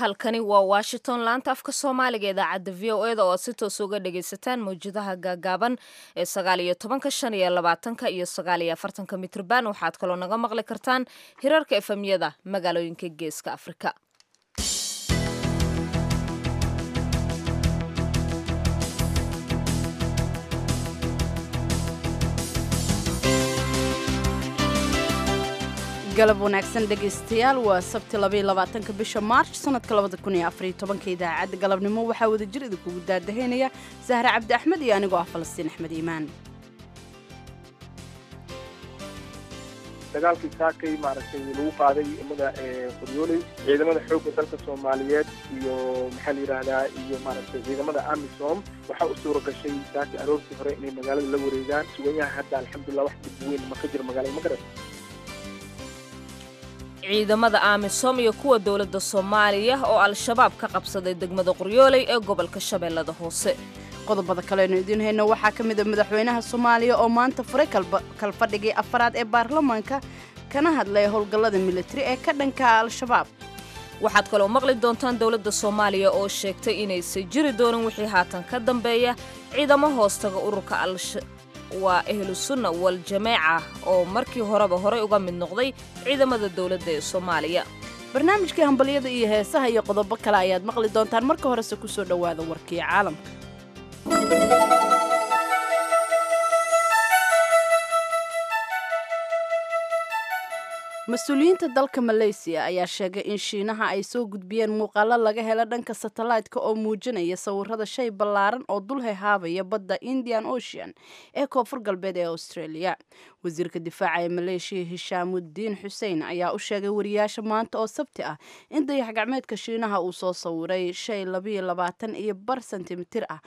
halkani waa washington laanta afka soomaaliga idaacadda v o eda oo aad si toos uga dhagaysataan mawjadaha gaagaaban ee sagaal iyo tobanka shan iyo labaatanka iyo sagaal iyo afartanka mitrban waxaad kaloo naga maqli kartaan hirarka efemyada magaalooyinka geeska afrika galab wanaagsan dhegaystayaal waa sabti labaatanka bisha maarch sanadka labadakunyoafaryotobanka idaacadda galabnimo waxaa wadajir idinkugu daadahaynaya sahre cabdi axmed iyo anigoo ah falastiin axmed iimaan dagaalkii saakay maaragtay lagu qaaday imada qoryooley ciidamada xoogga dalka soomaaliyeed iyo maxaa la yidhaahdaa iyo maaragtay ciidamada amisom waxaa u suura gashay saakii aroortii hore inay magaalada la wareegaan suganyaha hadda alxamdulilah wax dib weyn ma ka jiro magaalada magaras ciidamada amisom iyo kuwa dowladda soomaaliya oo al-shabaab ka qabsaday degmada qoryooley ee gobolka shabeellada hoose qodobada kaleenu idiin hayno waxaa ka mid a madaxweynaha soomaaliya oo maanta furay kalfadhigii afaraad ee baarlamaanka kana hadlay howlgallada militari ee ka dhanka al-shabaab waxaad kaloo maqli doontaan dowladda soomaaliya oo sheegtay inaysan jiri doonin wixii haatan ka dambeeya ciidamo hoostaga ururka waa ahlu sunna wal jameeca oo markii horeba horey uga mid noqday ciidamada dowladda ee soomaaliya barnaamijkii hambalyada iyo heesaha iyo qodobo kale ayaad maqli doontaan marka horese ku soo dhowaada warkii caalamka mas-uuliyiinta dalka maleysiya ayaa sheegay in shiinaha ay soo gudbiyeen muuqaalo laga helo dhanka satellaytka oo muujinaya sawirada shay ballaaran oo dul hehaabaya badda indian ocean ee koonfur galbeed ee australia wasiirka difaaca ee maleeshiya hishaamudiin xuseen ayaa u sheegay wariyaasha maanta oo sabti ah in dayax gacmeedka shiinaha uu soo sawiray shay labayo labaatan iyo bar sentimitir ah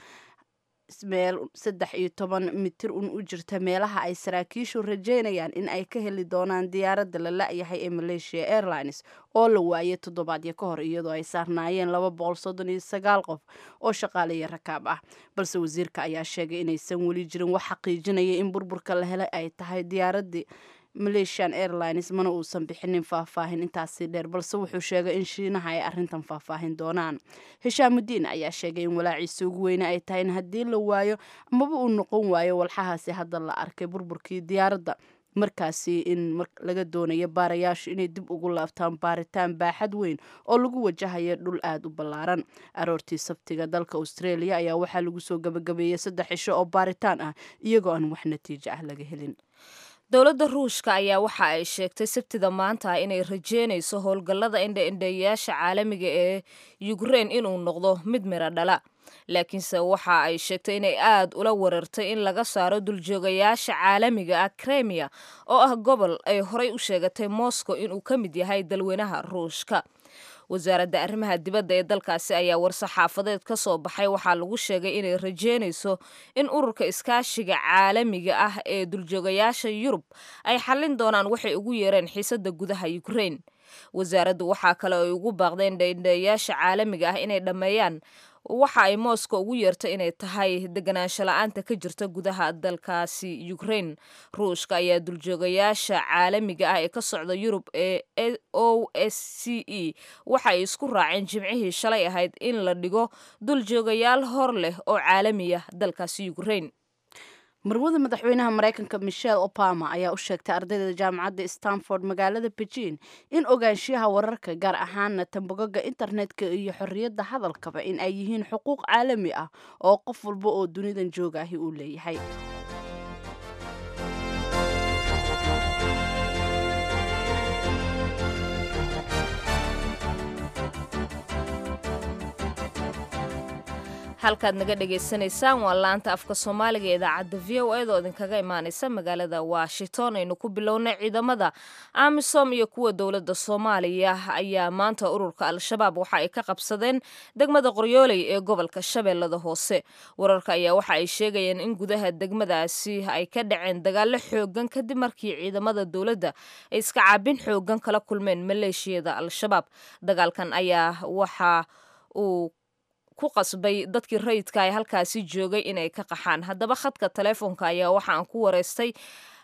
meel saddex iyo toban mitir un u jirta meelaha ay saraakiishu rajeynayaan in ay ka heli doonaan diyaaradda la la-yahay ee malaysia airlines oo la waayay toddobaadyo ka hor iyadoo ay saarnaayeen laba boqol soddon iyo sagaal qof oo shaqaaleya rakaab ah balse wasiirka ayaa sheegay inaysan weli jirin wax xaqiijinaya in burburka la helay ay tahay diyaaraddii malaysian airlines mana uusan bixinin faahfaahin intaasi dheer balse wuxuu sheegay in shiinaha ay arrintan faahfaahin doonaan hishaamudiin ayaa sheegay in walaaciisa ugu weyne ay tahay in haddii la waayo amaba uu noqon waayo walxahaasi hadda la arkay burburkii diyaaradda markaasi in laga doonayo baarayaashu inay dib ugu laabtaan baaritaan baaxad weyn oo lagu wajahayo dhul aada u ballaaran aroortii sabtiga dalka australia ayaa waxaa lagu soo gabagabeeyey saddex cisho oo baaritaan ah iyagoo aan wax natiijo ah laga helin dowladda ruushka ayaa waxa ay sheegtay sabtida maanta inay rajeynayso howlgallada indha-indheeyayaasha caalamiga ee yukrein inuu noqdo mid miro dhala laakiinse waxa ay sheegtay inay aad ula weerartay in laga saaro duljoogayaasha caalamiga ah kremiya oo ah gobol ay horey u sheegatay moscow inuu ka mid yahay dalweynaha ruushka wasaaradda arrimaha dibadda ee dalkaasi ayaa war-saxaafadeed ka soo baxay waxaa lagu sheegay inay rajeynayso in ururka iskaashiga caalamiga ah ee duljoogayaasha yurub ay xallin doonaan waxay ugu yeereen xiisadda gudaha ukrein wasaaraddu waxaa kale ay ugu baaqdeen dhaindhayaasha caalamiga ah inay dhammeeyaan waxa ay moscow ugu yeertay inay tahay deganaansho la-aanta ka jirta gudaha dalkaasi ukrein ruushka ayaa duljoogayaasha caalamiga ah ee ka socda yurub ee o s c e waxa ay isku raaceen jimcihii shalay ahayd in la dhigo duljoogayaal hor leh oo caalamiya dalkaasi ukrein marwada madaxweynaha maraykanka michelle obama ayaa u sheegtay ardayda jaamacadda stanford magaalada beijing in ogaanshiyaha wararka gaar ahaana tambogaga internetka iyo xorriyadda hadalkaba in ay yihiin xuquuq caalami ah oo qof walba oo dunidan joogaahi uu leeyahay halkaad naga dhagaysanaysaan waa laanta afka soomaaliga ee idaacadda v o eda oo idinkaga imaanaysa magaalada washington aynu ku bilownay ciidamada amisom iyo kuwa dowladda soomaaliya ayaa maanta ururka al-shabaab waxa ay ka qabsadeen degmada qoryooley ee gobolka shabeellada hoose wararka ayaa waxa ay sheegayeen in gudaha degmadaasi ay ka dhaceen dagaalo xoogan kadib markii ciidamada dowladda ay iska caabin xoogan kala kulmeen maleeshiyada al-shabaab dagaalkan ayaa waxa uu ku qasbay dadkii rayidka ee halkaasi joogay inay ka qaxaan haddaba khadka taleefonka ayaa waxa aan ku wareystay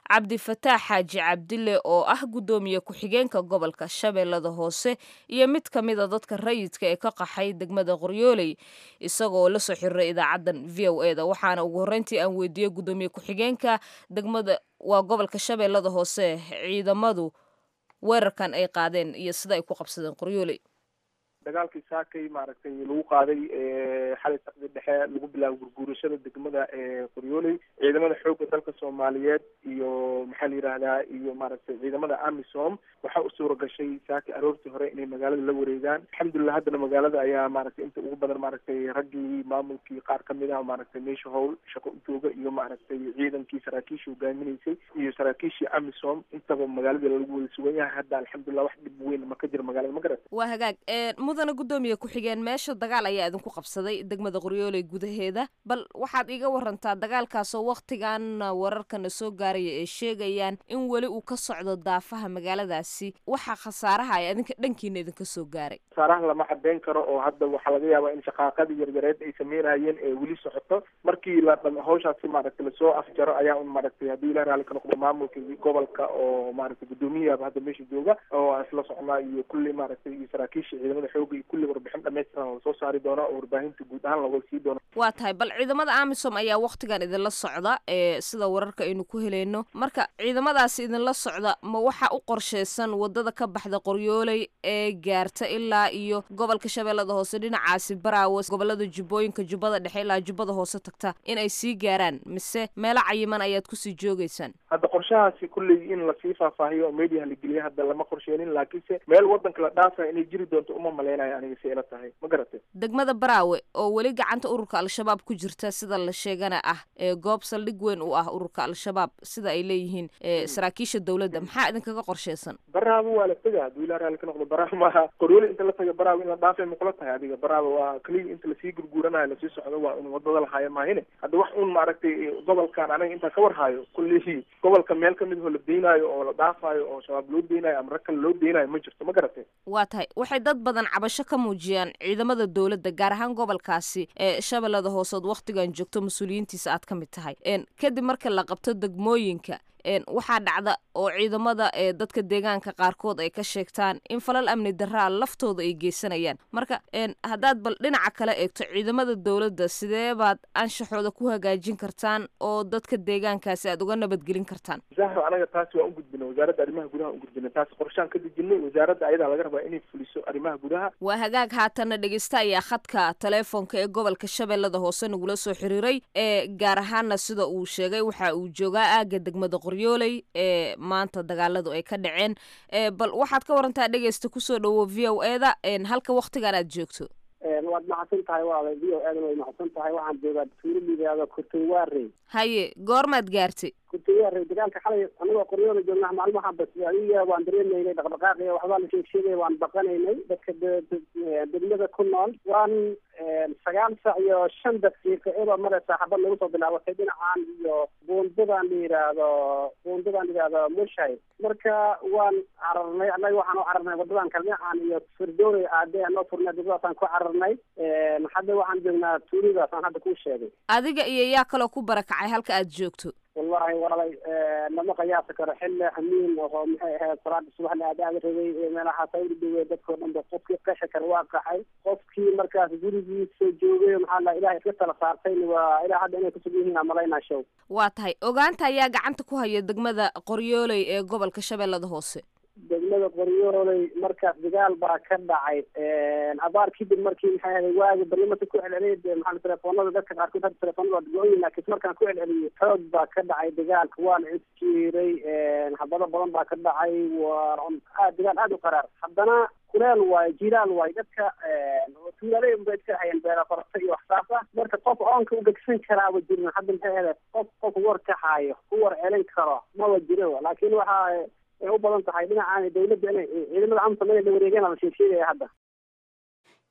cabdifataax xaaji cabdille oo ah guddoomiye ku-xigeenka gobolka shabeellada hoose iyo mid ka mida dadka rayidka ee ka qaxay degmada qoryooley isagoo la soo xiriiray idaacaddan v o e da waxaana ugu horreyntii aan weydiiyey guddoomiye ku-xigeenka degmada waa gobolka shabeellada hoose ciidamadu weerarkan ay qaadeen iyo sida ay ku qabsadeen qoryooley dagaalkii saakay maaragtay lagu qaaday xalay saqdi dhexe lagu bilaabo gurguurashada degmada qoryooley ciidamada xoogga dalka soomaaliyeed iyo maxaa la yidhahdaa iyo maaragtay ciidamada amisom waxaa u suura gashay saakay aroortii hore inay magaalada la wareegaan alxamdulilah haddana magaalada ayaa maaragtay inta ugu badan maaragtay raggii maamulkii qaar kamid ah maaragtay meesha howl shaqo u jooga iyo maaragtay ciidankii saraakiishii hogaaminaysay iyo saraakiishii amisom intaba magaalada lagu wada sugan yahay hadda alxamdulilah wax dhib weyn ma ka jiro magaalada ma garata waa hagaag mudana guddoomiye ku-xigeen meesha dagaal ayaa idinku qabsaday degmada qoryooley gudaheeda bal waxaad iga warantaa dagaalkaasoo wakhtigan wararkana soo gaaraya ay sheegayaan in weli uu ka socdo daafaha magaaladaasi waxa khasaaraha ay adinka dhankiina idinka soo gaaray khasaaraha lama cadeyn karo oo hadda waxaa laga yaabaa in shaqaaqadii yaryareed ay sameynayeen ee weli socoto markii la hawshaasi maaragtay lasoo afjaro ayaa un maaragtay haddii ilah raali ka noqdo maamulka gobolka oo maaragtay guddoomiyaaba hadda meesha jooga oo isla socnaa iyo kulli maaragtay iyo saraakiisha ciidamada xooga iyo kulli warbixin dhammaystiran lasoo saari doona oo warbaahinta guud ahaan looga sii doono waa tahay bal ciidamada amisom ayaa wakhtigan idinla socda ee sida wararka aynu ku helayno marka ciidamadaasi idinla socda ma waxa u qorsheysan wadada ka baxda qoryooley ee gaarta ilaa iyo gobolka shabeellada hoose dhinacaasi baraawe gobolada jubbooyinka jubbada dhexe ilaa jubbada hoose tagta in ay sii gaaraan mise meelo cayiman ayaad kusii joogeysaan hadda qorshahaasi kulley in lasii faahfaahiyo oo mediaha la geliya hadda lama qorsheenin laakiinse meel wadanka la dhaafaya inay jiri doonto uma maleynayo aniga si ila tahay ma garatay degmada baraawe oo weli gacanta ururka al-shabaab ku jirta sida la sheegana ah ee goob saldhig weyn u ah ururka al-shabaab sida ay leeyihiin saraakiisha dowladda maxaa idinkaga qorsheysan baraawe waa la tega hadduu ilaa raali ka noqdo baraawe maaha qoryooli inta la taga baraawe in la dhaafay makula tahay adiga baraawe waa keliya inta lasii gurguuranayo lasii socdo waa un wadada lahaayo maahine hadda wax un maaragtay gobolkan anaga intaa ka warhaayo kullii gobolka meel kamid oo la deynaayo oo la dhaafaayo oo shabaab loo deynayo ama rag kale loo deynayo ma jirto ma garatay waa tahay waxay dad badan cabasho ka muujiyaan ciidamada dowladda gaar ahaan gobolkaasi ee shabeellada hooseod wakhtigan joogto mas-uuliyiintiisa aad ka mid tahay kadib marka la qabto degmooyinka waxaa dhacda oo ciidamada ee dadka deegaanka qaarkood ay ka sheegtaan in falal amni daraa laftooda ay geysanayaan marka haddaad bal dhinaca kale eegto ciidamada dowladda sidee baad anshaxooda ku hagaajin kartaan oo dadka deegaankaasi aad uga nabadgelin kartaan zahro anaga taasi waan u gudbinay wasaaradda arrimaha gudaha u gudbinay taasi qorshaan ka dejinay wasaaradda ayadaa laga rabaa inay fuliso arrimaha gudaha waa hagaag haatana dhegeysta ayaa khadka taleefonka ee gobolka shabeellada hoose nagula soo xiriiray ee gaar ahaana sida uu sheegay waxa uu joogaa aaga degmada qoryooley ee maanta dagaaladu ay ka dhaceen bal waxaad ka warantaa dhegeysta kusoo dhawo v o e da halka waktigan aad joogto waad macadsan tahay waalay v o e dan way macadsan tahay waxaan joogaa tuulo liidaado kurtaywaarey haye goormaad gaartay kurtaywaarey dagaalka xalay anagoo qoryoola joogna maalmaha bas adiga waan dareemaynay dhaqdhaqaaqiya waxbaa la sheeg sheegaya waan baqanaynay dadka degmada ku nool waan sagaal sac iyo shan daqiiqo iyadoo mare saaxabad lagu soo bilaabatay dhinacan iyo buundadan la yidhaahdo buundadan la yidhaahdo mushay marka waan cararnay annaga waxaan u cararnay wadadan kale dhinacan iyo firdoonay aade anoo furnay dibadaasaan ku cararnay hadda waxaan joognaa tuulidaasaan hadda kuu sheegay adiga iyo yaa kaloo ku barakacay halka aad joogto wallahi walaalay lama qiyaasi karo xilli xamiin oo maxay ahayd salaada subax la aadaada rabay meelahaas ay udhawey dadkao dhan ba qofkii qexa kale waa qaxay qofkii markaas gurigiisa joogay maxaa la ilahay iska tala saartayna waa ilaa hadda inay kusugan yihiin aan malaynaa show waa tahay ogaanta ayaa gacanta ku haya degmada qoryooley ee gobolka shabeellada hoose degmada qoryooley markaas dagaal baa ka dhacay abaar kadib markii maxay ahayd waagi barlamada ku celceliyay maxaa telefoonada dadka qaarkood hadda telefoonada waa go-oyin laakiin markaan ku celceliyay xoog baa ka dhacay dagaalka waa la isjiiray habado badan baa ka dhacay waa aad dagaal aada u qaraar haddana kuleel waayo jilaal waayo dadka tuulaaley unbay iska hayeen beera qorata iyo waxsaas ah marka qof oonka u gegsan karaaba jirin hadda maxay ahayd qof qof war ka haayo ku war celin karo maba jiro laakiin waxaa ay u badan tahay dhinacaan dawladda inay ciidamada amsom inay la wareegeen la sheeg sheegaya hadda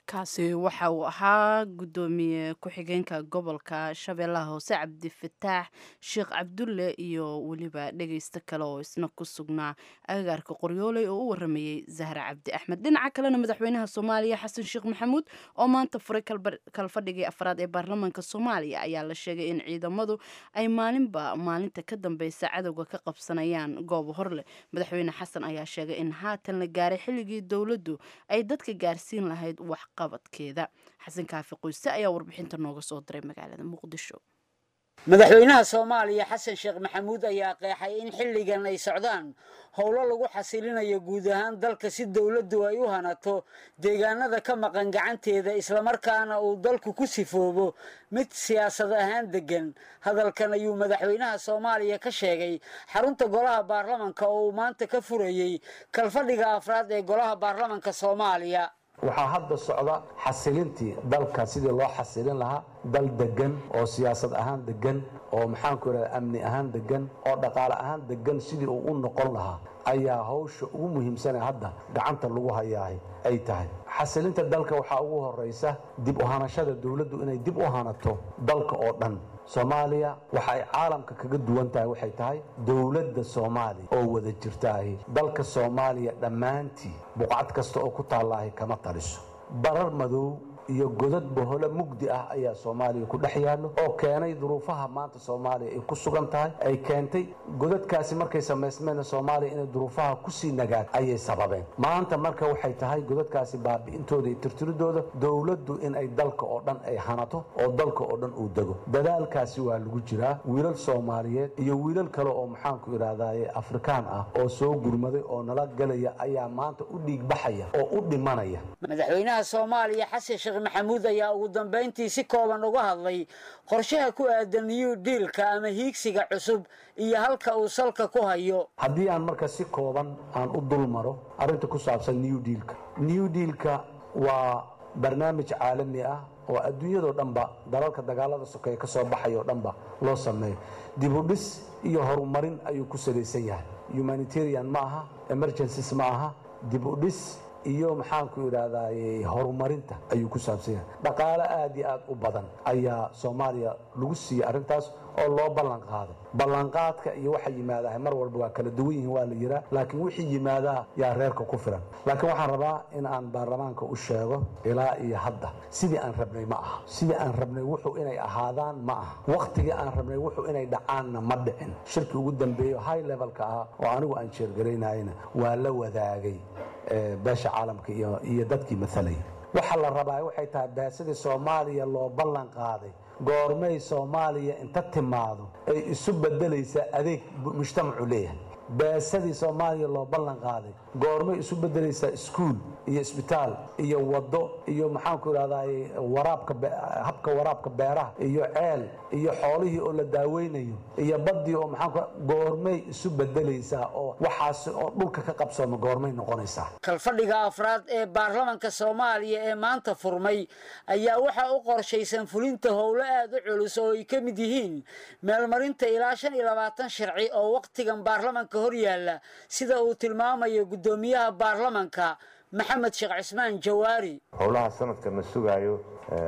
kaasi waxa uu ahaa guddoomiye ku-xigeenka gobolka shabeellaha hoose cabdifataax sheekh cabdulle iyo weliba dhegeysto kale oo isna ku sugnaa agagaarka qoryooley oo u waramayey zahra cabdi axmed dhinaca kalena madaxweynaha soomaaliya xasan sheekh maxamuud oo maanta furay kalfadhigii afraad ee baarlamaanka soomaaliya ayaa la sheegay in ciidamadu ay maalinba maalinta ka dambeysa cadowga ka qabsanayaan goob horleh madaxweyne xasan ayaa sheegay in haatan la gaaray xilligii dowladdu ay dadka gaarsiin lahayd wax qabadkeeda xasan kaafi qoyse ayaa warbixinta nooga soo diray magaalada muqdisho madaxweynaha soomaaliya xasan sheekh maxamuud ayaa qeexay in xilligan ay socdaan howlo lagu xasilinayo guud ahaan dalka si dowladdu ay u hanato deegaanada ka maqan gacanteeda islamarkaana uu dalku ku sifoobo mid siyaasad ahaan deggan hadalkan ayuu madaxweynaha soomaaliya ka sheegay xarunta golaha baarlamanka oo uu maanta ka furayey kalfadhiga afraad ee golaha baarlamanka soomaaliya waxaa hadda socda xasilintii dalka sidii loo xasilin lahaa dal degan oo siyaasad ahaan degan oo maxaanku idhahda amni ahaan degan oo dhaqaale ahaan degan sidii uu u noqon lahaa ayaa hawsha ugu muhiimsane hadda gacanta lagu hayaahay ay tahay xasilinta dalka waxaa ugu horaysa dib u hanashada dowladdu inay dib u hanato dalka oo dhan soomaaliya waxa ay caalamka kaga duwan tahay waxay tahay dowladda soomaaliya oo wada jirtaahi dalka soomaaliya dhammaantii buqcad kasta oo ku taallaahi kama taliso barar madow iyo godad bohole mugdi ah ayaa soomaaliya ku dhex yaallo oo keenay duruufaha maanta soomaaliya ay ku sugan tahay ay keentay godadkaasi markay samaysmeen soomaaliya inay duruufaha kusii nagaad ayay sababeen maanta marka waxay tahay godadkaasi baabi'intooda iyo tirtiridooda dowladdu in ay dalka oo dhan ay hanato oo dalka oo dhan uu dego dadaalkaasi waa lagu jiraa wiilal soomaaliyeed iyo wiilal kale oo maxaanku idhaahdaye afrikaan ah oo soo gurmaday oo nala gelaya ayaa maanta u dhiigbaxaya oo u dhimanaya madaxweynaha soomaaliya xasan sheekh maxamuud ayaa ugu dambayntii si kooban uga hadlay qorshaha ku aadan new diilka ama hiigsiga cusub iyo halka uu salka ku hayo haddii aan marka si kooban aan u dul maro arrinta ku saabsan new diilka new diilka waa barnaamij caalami ah oo adduunyadoo dhanba dalalka dagaalada sokeeye ka soo baxay oo dhanba loo sameeyo dibudhis iyo horumarin ayuu ku salaysan yahay humanitarian ma aha emergencies ma aha dibudhis iyo maxaanku idhaahdaye horumarinta ayuu ku saabsan yahay dhaqaale aad iyo aad u badan ayaa soomaaliya lagu siiyey arrintaas oo loo ballan qaaday ballanqaadka iyo waxa yimaadaha mar walba waa kala duwan yihiin waa la yiraa laakiin wixii yimaadaa yaa reerka ku filan laakiin waxaan rabaa in aan baarlamaanka u sheego ilaa iyo hadda sidii aan rabnay ma aha sidii aan rabnay wuxuu inay ahaadaan ma aha wakhtigii aan rabnay wuxuu inay dhacaanna ma dhicin shirkii ugu dambeeyo high levelka ah oo anigu aan jeergaraynayna waa la wadaagay beesha caalamka iyo dadkii matalay waxa la rabaa waxay tahay baasidii soomaaliya loo ballan qaaday goormay soomaaliya inta timaado ay isu bedelaysaa adeeg mujtamacu leeyahay baasadii soomaaliya loo ballan qaaday goormay isu bedelaysaa iskuul iyo isbitaal iyo waddo iyo maxaanku idhahdaye waraabka habka waraabka beeraha iyo ceel iyo xoolihii oo la daaweynayo iyo baddii oo maxaanku goormay isu bedelaysaa oo waxaasi oo dhulka ka qabsooma goormay noqonaysaa kalfadhiga afraad ee baarlamanka soomaaliya ee maanta furmay ayaa waxaa u qorshaysan fulinta howlo aad u culus oo ay ka mid yihiin meelmarinta ilaa shan iyo labaatan sharci oo wakhtigan baarlamanka hor yaalla sida uu tilmaamayo guddoomiyaha baarlamanka maxamed sheekh cismaan jawaari howlaha sanadkana sugaayo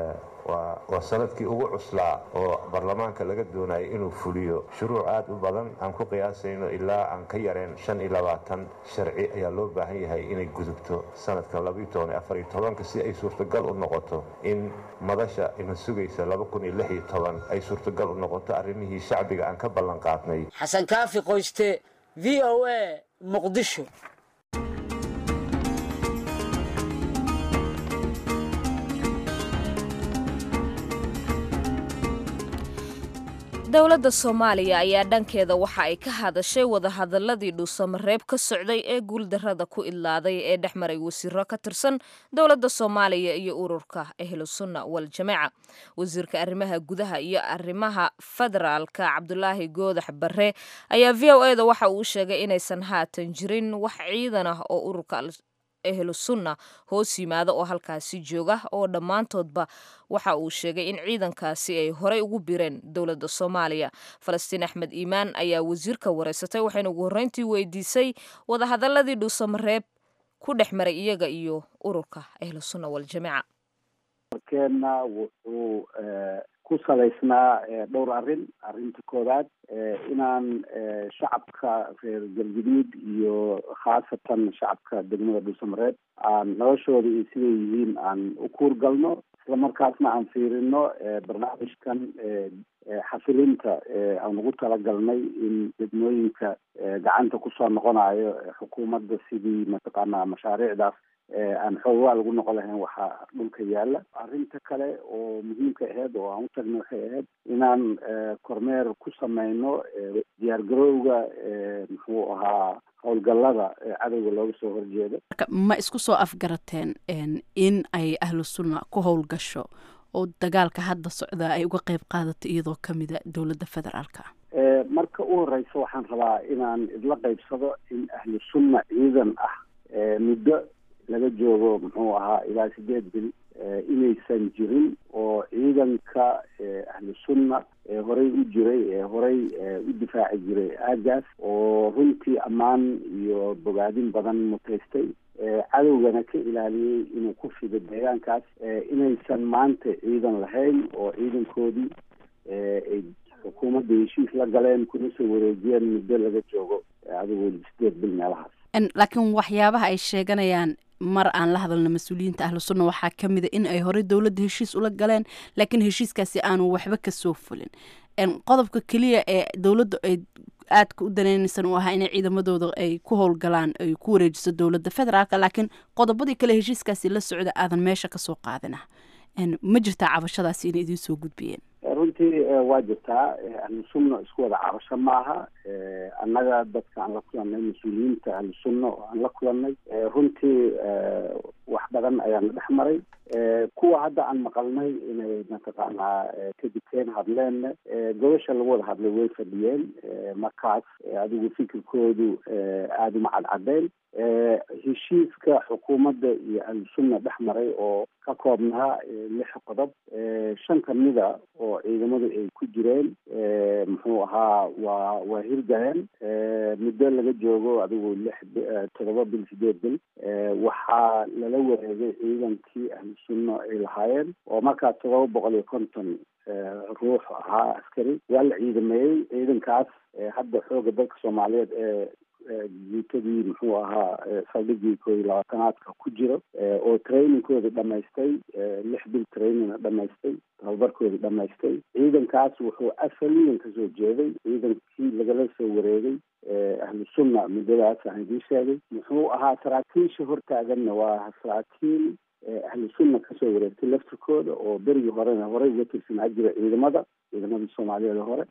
waa sanadkii ugu cuslaa oo baarlamaanka laga doonayo inuu fuliyo shuruuc aad u badan aan ku qiyaasayno ilaa aan ka yareen shan iyo labaatan sharci ayaa loo baahan yahay inay gudubto sanadka labaiyo toban iyo afar iyo tobanka si ay suurtagal u noqoto in madasha ina sugaysa laba kun iyo lix iyo toban ay suurtagal u noqoto arrimihii shacbiga aan ka ballan qaadnay xasan kaafi qoyste v o a muqdisho dowladda soomaaliya ayaa dhankeeda waxa ay ka hadashay wadahadaladii dhuusamareeb ka socday ee guuldarrada ku idlaaday ee dhex maray wasiiro ka tirsan dowladda soomaaliya iyo ururka ahlusunna waljamaaca wasiirka arrimaha gudaha iyo arrimaha federaalka cabdulaahi goodax barre ayaa v o eda waxa uu sheegay inaysan haatan jirin wax ciidan ah oo ururka ehlu sunna hoos yimaada oo halkaasi jooga oo dhammaantoodba waxa uu sheegay in ciidankaasi ay horey ugu bireen dowladda soomaaliya falastiin axmed iimaan ayaa wasiirka wareysatay waxayna ugu horreyntii weydiisay wadahadaladii dhuusamareeb ku dhex maray iyaga iyo ururka ahlu sunna waljamaaca warkeenna wuxuu ku salaysnaa dhowr arrin arrinta koowaad inaan shacabka reer galguduud iyo khaasatan shacabka degmada dhuusamareed aan noloshooda iyo siday yihiin aan u kuur galno isla markaasna aan fiirino barnaamijkan xasilinta aan ugu talagalnay in degmooyinka gacanta kusoo noqonayo xukuumadda sidii mataqaanaa mashaariicdaas aan xoogaa lagu noqon lahayn waxaa dhulka yaala arrinta kale oo muhiimka aheyd oo aan u tagnay waxay ahayd inaan kormeer ku sameyno diyaargarowga muxuu ahaa howlgallada cadowga looga soo horjeedo ma isku soo afgarateen in ay ahlu sunna ku howlgasho oo dagaalka hadda socdaa ay uga qeyb qaadato iyadoo kamida dowladda federaalka marka u horeysa waxaan rabaa inaan idla qeybsado in ahlu sunna ciidan ah muddo laga joogo muxuu ahaa ilaa sideed bil inaysan jirin oo ciidanka ahlu sunna ee horey u jiray ee horey u difaaci jiray aagaas oo runtii ammaan iyo bogaadin badan mutaystay cadowgana ka ilaaliyey inuu ku fido deegaankaas inaysan maanta ciidan lahayn oo ciidankoodii ay xukuumadda heshiis la galeen kuna soo wareejiyeen muddo laga joogo adigoo sideed bil meelahaas laakiin waxyaabaha ay sheeganayaan mar aan la hadalna mas-uuliyiinta ahlu sunna waxaa ka mid a in ay horey dowladda heshiis ula galeen laakiin heshiiskaasi aanu waxba kasoo fulin qodobka keliya ee dowladda ay aadka u danaynaysan u ahaa inay ciidamadooda ay ku howlgalaan ay ku wareejiso dowladda federaalka laakiin qodobadii kale heshiiskaasi la socda aadan meesha kasoo qaadin ah ma jirtaa cabashadaasi inay idiin soo gudbiyeen runtii waa jirtaa ahlu sunna isku wada cabasho maaha annaga dadka aan la kulannay mas-uuliyiinta ahlu sunna oo aan la kulannay runtii wax badan ayaana dhex maray kuwa hadda aan maqalnay inay mataqaanaa kadibteen hadleen gobasha lagu wada hadlay way fadhiyeen markaas adigu fikirkoodu aada uma cadcadeen heshiiska xukuumadda iyo ahlu sunna dhex maray oo ka koobnaa lix qodob shan kamida oo ciidamadu ay ku jireen muxuu ahaa waa waa hirgaleen muddo laga joogo adigu lix todoba bil sideed bil waxaa lala wareegay ciidankii ahlu sunna ay lahaayeen oo markaas todoba boqol iyo konton ruux ahaa askari waa la ciidameeyey ciidankaas hadda xooga dalka soomaaliyeed ee guutadii muxuu ahaa saldhigii koo iyo labaatanaadka ku jiro oo trainingkooda dhamaystay lix bil trainingna dhamaystay tababarkooda dhamaystay ciidankaas wuxuu asaliyan kasoo jeeday ciidankii lagala soo wareegay ahlu sunna muddadaas aan idiin sheegay muxuu ahaa saraakiisha hortaaganna waa saraakiil ahlu sunna kasoo wareegtay laftirkooda oo berigii horena horey uga tirsanaa jira ciidamada ciidamadii soomaaliyeed hore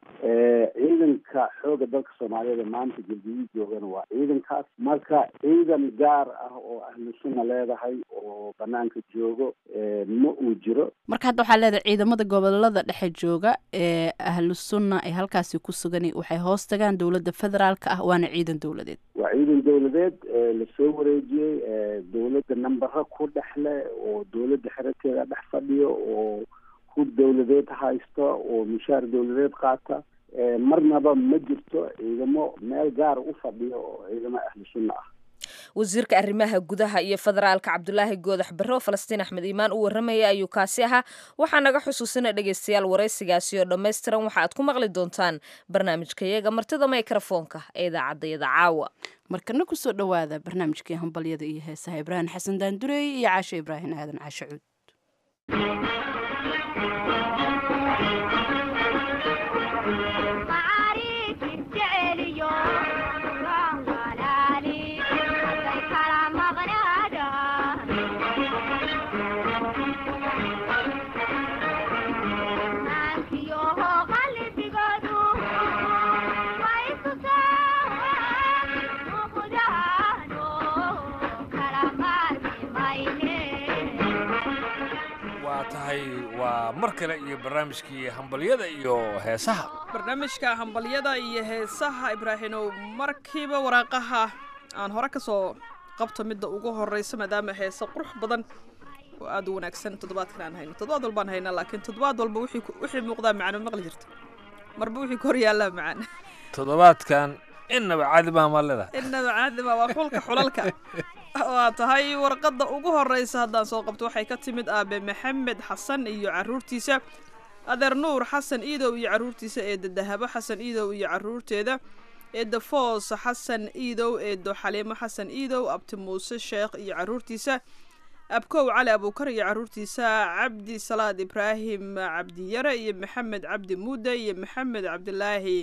ciidanka xooga dalka soomaaliyeed maanta galguduud joogana waa ciidankaas marka ciidan gaar ah oo ahlu sunna leedahay oo banaanka joogo ma uu jiro marka hadda waxaa leedahay ciidamada gobolada dhexe jooga ee ahlu sunna ay halkaasi ku sugan waxay hoos tagaan dowladda federaalka ah waana ciidan dowladeed waa ciidan dowladeed lasoo wareejiyey dowladda nambara ku dhexle oo dowladda xerateeda dhex fadhiyo oo hub dowladeed haysta oo mushaar dowladeed qaata marnaba ma jirto ciidamo meel gaar u fadhiyo oo ciidamo ahlu sunna ah wasiirka arrimaha gudaha iyo federaalka cabdulaahi goodax barre oo falastiin axmed iimaan u warramaya ayuu kaasi ahaa waxaa naga xusuusina dhegaystayaal waraysigaasi oo dhammaystiran waxa aad ku maqli doontaan barnaamijkayaga martida mikrofoonka ee idaacaddayada caawa markana kusoo dhowaada barnaamijkii hambalyada iyo heesaha ibraahim xasan daandureey iyo caasho ibraahim aadan caasho cuud waa mar kale iyo barnaamijkii hambalyada iyo heesaha barnaamijka hambalyada iyo heesaha ibraahimow markiiba waraaqaha aan hore ka soo qabto midda ugu horeysa maadaama heese qurux badan oo aada u wanaagsan toddobaadkan aan hayno toddobaad walbaan haynaa laakiin toddobaad walba wixii muuqdaa macaan ma maqli jirto marba wixii ka hor yaallaa macaan toddobaadkan innaba caadi baa maa leedahay innaba caadi baa waa xulka xulalka waa tahay warqadda ugu horeysa haddaan soo qabto waxay ka timid aabe maxamed xasan iyo caruurtiisa adeer nuur xasan iidow iyo caruurtiisa eedda dahabo xasan iidow iyo caruurteeda eedda foos xasan iidow eeddo xaliimo xasan iidow abti muuse sheekh iyo caruurtiisa abkow cali abuukar iyo caruurtiisa cabdi salaad ibraahim cabdiyare iyo maxamed cabdi muude iyo maxamed cabdilaahi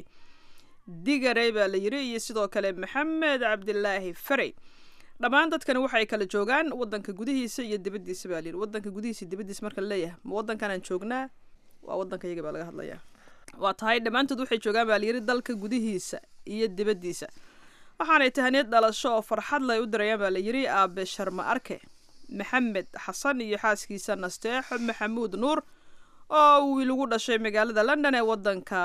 digare baa la yiri iyo sidoo kale maxamed cabdilaahi farey dhammaan dadkani waxay kala joogaan wadanka gudihiisa iyo dibadiisa baa layiri wadanka gudihiisa iyo dibadiisa marka laleeyahay ma wadankanaan joognaa waa wadanka iyaga baa laga hadlayaa waa tahay dhammaantood waxay joogaan baa layiri dalka gudihiisa iyo dibadiisa waxaanay tahaniyad dhalasho oo farxad lay u dirayaan baa layiri aabe sharma arke maxamed xasan iyo xaaskiisa nasteexo maxamuud nuur oo wiil ugu dhashay magaalada london ee wadanka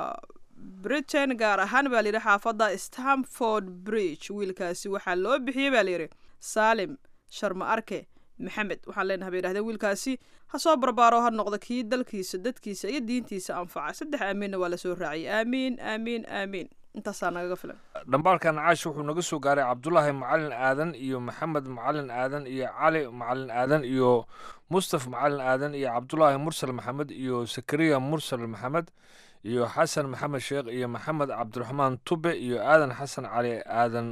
britain gaar ahaan baa layidhi xaafadda stamford bridge wiilkaasi waxaa loo bixiyey baa layidhi saalim sharma arke maxamed waxaan leenahay bay yidhahdeen wiilkaasi ha soo barbaaro ha noqdo kii dalkiisa dadkiisa iyo diintiisa anfaca saddex aamiinna waa lasoo raaciyay aamiin aamiin aamiin intaasaa nagaga filan dhambaalkan caash wuxuu naga soo gaaray cabdulaahi macalin aadan iyo maxamed macalin aadan iyo cali macalin aadan iyo mustaf macalin aadan iyo cabdulaahi mursal maxamed iyo sakariya mursal maxamed iyo xasan maxamed sheekh iyo maxamed cabdiraxmaan tube iyo aadan xasan cali aadan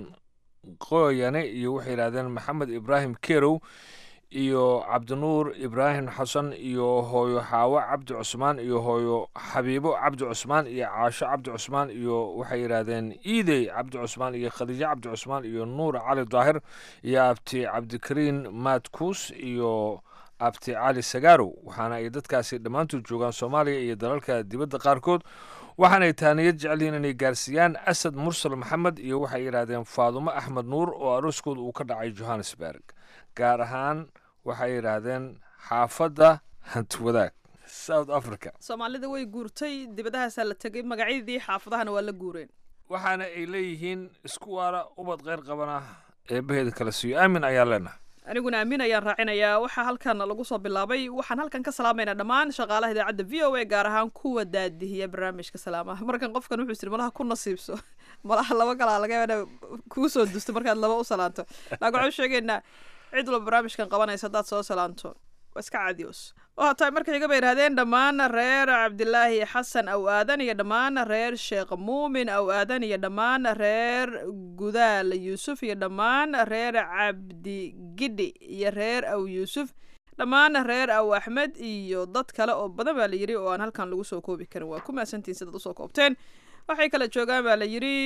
qoyane iyo waxay yidhahdeen maxamed ibraahim kerow iyo cabdinuur ibraahim xasan iyo hooyo xaawo cabdi cusmaan iyo hooyo xabiibo cabdi cusmaan iyo caasho cabdi cusmaan iyo waxay yidhaahdeen iidey cabdi cusmaan iyo khadiijo cabdi cusmaan iyo nuur cali daahir iyo abti cabdikariin maadkuus iyo abti cali sagarow waxaana ay dadkaasi dhammaantood joogaan soomaaliya iyo dalalka dibadda qaarkood waxaanay taaniyad jecelyihiin inay gaarsiiyaan asad mursal maxamed iyo waxay yidhaahdeen faadumo axmed nuur oo arooskooda uu ka dhacay johannesburg gaar ahaan waxay yidhaahdeen xaafadda hantiwadaag south africa soomaalida way guurtay dibadahaasaa la tegay magacyadii xaafadahana waa la guureen waxaana ay leeyihiin isku waara ubad kheyr qabana eebbaheeda kala siiyo aamin ayaan leenahay aniguna aamin ayaan raacinayaa waxaa halkan lagu soo bilaabay waxaan halkan ka salaamaynaa dhammaan shaqaalaha idaacadda v o a gaar ahaan kuwa daadihiya barnaamijka salaamaha markan qofkan wuxuu siri malaha ku nasiibso malaha laba kalaa laga yaaba kuu soo dusto markaad laba u salaanto laakiin waxaan sheegaynaa cid walba barnaamijkan qabanaysa haddaad soo salaanto waa iska caadiyoos waa tahay marka xiga bay yidhahdeen dhammaan reer cabdilaahi xasan aw aadan iyo dhammaan reer sheekh muumin aw aadan iyo dhammaan reer gudaal yuusuf iyo dhammaan reer cabdi gidhi iyo reer aw yuusuf dhammaan reer aw axmed iyo dad kale oo badan baa la yidhi oo aan halkan lagu soo koobi karin waa ku mahadsantihin sidaad usoo koobteen waxay kala joogaan baa la yidhi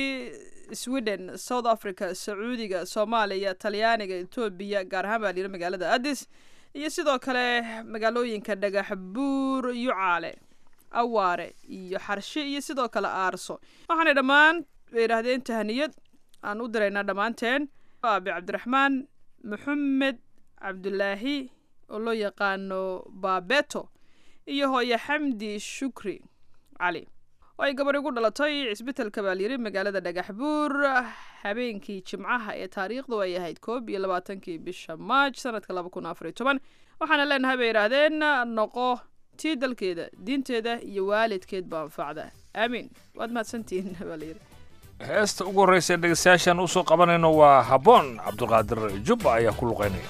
sweden south africa sacuudiga soomaaliya talyaaniga etoobiya gaar ahaan baa la yidhi magaalada addis iyo sidoo kale magaalooyinka dhagax buur yucaale awaare iyo xarshe iyo sidoo kale aarso waxaanay dhammaan bay yidhaahdeen tahaniyad aan u diraynaa dhammaanteen aabe cabdiraxmaan maxamed cabdulaahi oo loo yaqaano baabeto iyo hooye xamdi shukri cali oo ay gabar igu dhalatay cisbitaalka baa layiri magaalada dhagax buur habeenkii jimcaha ee taariikhdu ay ahayd koob iyo labaatankii bisha maaj sanadka laba kun afar iyo toban waxaana leenahay bay yidhaahdeen noqo tii dalkeeda diinteeda iyo waalidkeed ba anfacda aamiin waad mahadsantihiin baa layiri heesta ugu horreysa ee dhegeystayaashaan usoo qabanayno waa habboon cabdulqaadir jubba ayaa ku luqaynaya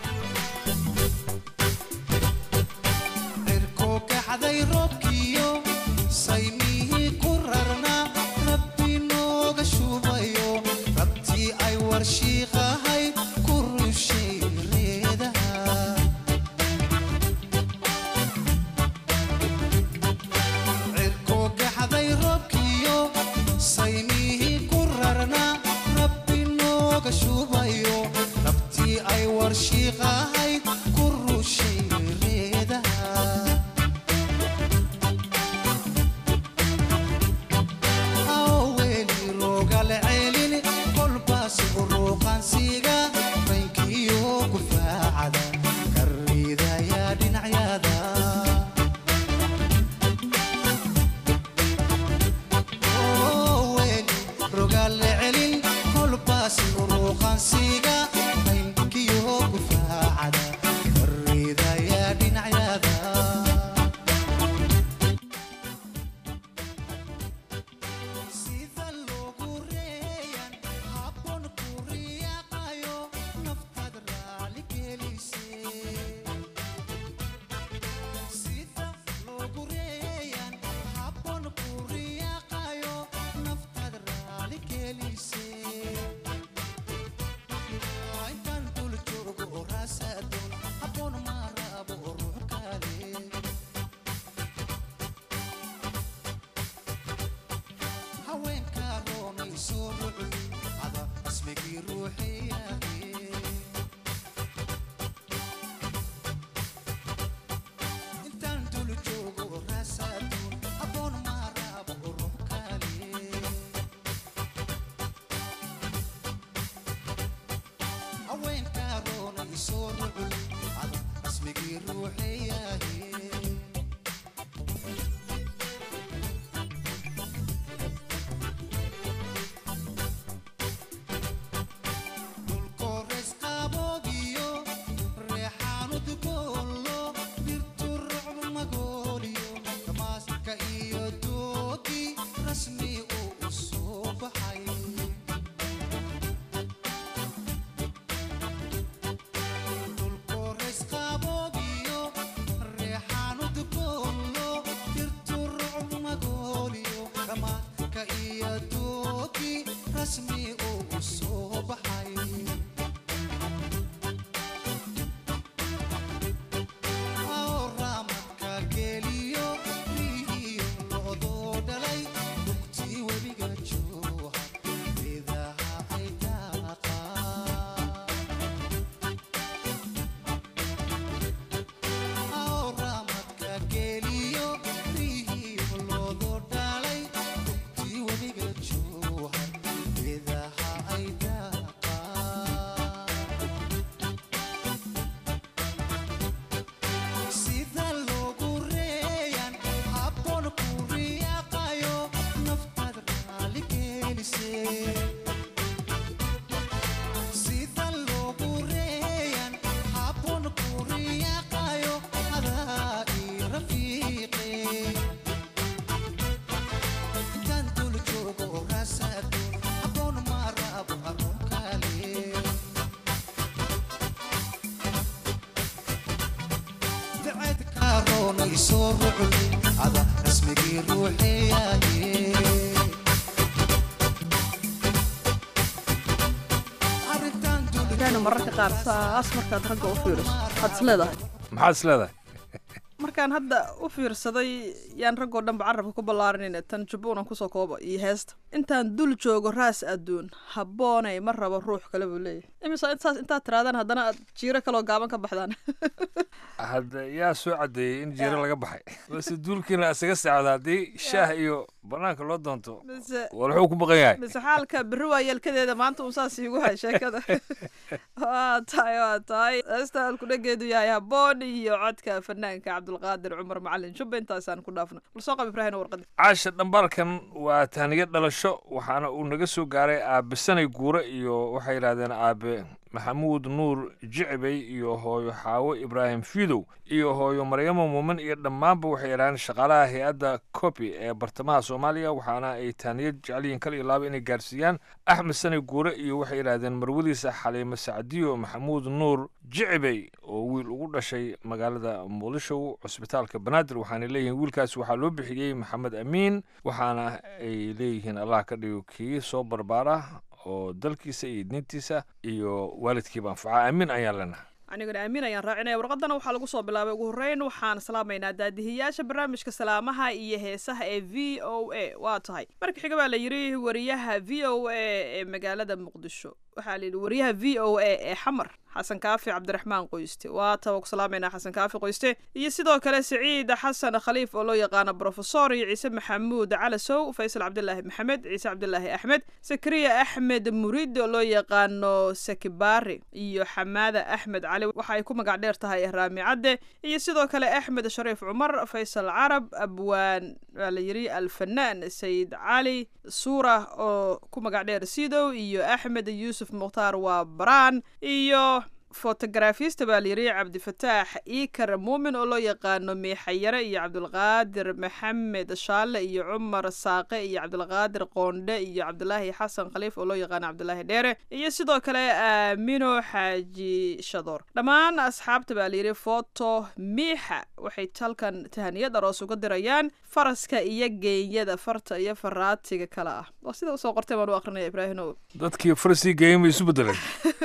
mararka qaar saas markaad ragga u fiiriso waxaad is leedahay maxaad is leedahay markaan hadda u fiirsaday yaan raggoo dhanba carabka ku ballaarinayna tan jubbuunan kusoo kooba iyo heesta intaan dul joogo raas adduun habboonay ma rabo ruux kale buu leeyahay imisa saas intaad tiraadaan haddana aad jiiro kaloo gaaban ka baxdaan hadda yaa soo caddeeyey in jiiro laga baxay base duulkiina isaga sacda haddii shaah iyo banaanka loo doonto mise war wuxuu ku baqan yahay mise xaalka berri waa yeelkadeeda maanta un saas iigu hay sheekada waa tahay waa tahay heesta alkudhageedu yahay habboon iyo codka fanaanka cabdulqaadir cumar macalin jubba intaasaan ku dhaafno bal soo qab ibraahim warqadi caasha dhambarkan waa tahniyo dhalasho waxaana uu naga soo gaaray aabe sanay guure iyo waxay yidhahdeen aabe maxamuud nuur jicibey iyo hooyo xaawo ibraahim fidow iyo hooyo maryamo muumin iyo dhammaanba waxay yidhahdeen shaqaalaha hay-adda copi ee bartamaha soomaaliya waxaana ay taaniyo jecelyihiin kal iyo laaba inay gaarsiiyaan axmed sanay guure iyo waxay yidhahdeen marwadiisa xaliimo sacdiyo maxamuud nuur jicibey oo wiil ugu dhashay magaalada muqdisho cusbitaalka banaadir waxaana leeyihiin wiilkaas waxaa loo bixiyey maxamed amiin waxaana ay leeyihiin allah ka dhigo kii soo barbaara oo dalkiisa iyo diintiisa iyo waalidkiiba anfaca aamin ayaan leenahay aniguna aamin ayaan raacinaya warqadana waxaa lagu soo bilaabay ugu horreyn waxaan salaamaynaa daadihiyaasha barnaamijka salaamaha iyo heesaha ee v o a waa tahay marka xiga baa la yidhi wariyaha v o a ee magaalada muqdisho waxaa la yidhi wariyaha v o a ee xamar xasan kaafi cabdiraxmaan qoyste waa taba ku salaamaynaa xasan kaafi qoyste iyo sidoo kale siciid xasan khaliif oo loo yaqaano brofesor iyo ciise maxamuud calasow faysal cabdilaahi maxamed ciise cabdilaahi axmed sakariya axmed murid oo loo yaqaano sakibari iyo xamaada axmed cali waxa ay ku magac dheer tahay raami cadde iyo sidoo kale axmed shariif cumar faysal carab abwaan waa la yidhi alfanaan sayid cali suura oo ku magac dheer sidow iyo axmed yuusuf mukhtaar waa baraan iyo fotogarafista baa layidhi cabdifataax iikar muumin oo loo yaqaano miixayare iyo cabdulqaadir maxamed shaale iyo cumar saaqe iyo cabdulqaadir qoondhe iyo cabdulaahi xasan khaliif oo loo yaqaano cabdulaahi dheere iyo sidoo kale aamino xaaji shadoor dhammaan asxaabta baa layidhi foto miixa waxay talkan tahaniyad aroos uga dirayaan faraska iyo geenyada farta iyo faraatiga kale ah waa sida usoo qortay baan u akrinaya ibraahimow dadkii farasii geeyeen bay isu bedeleen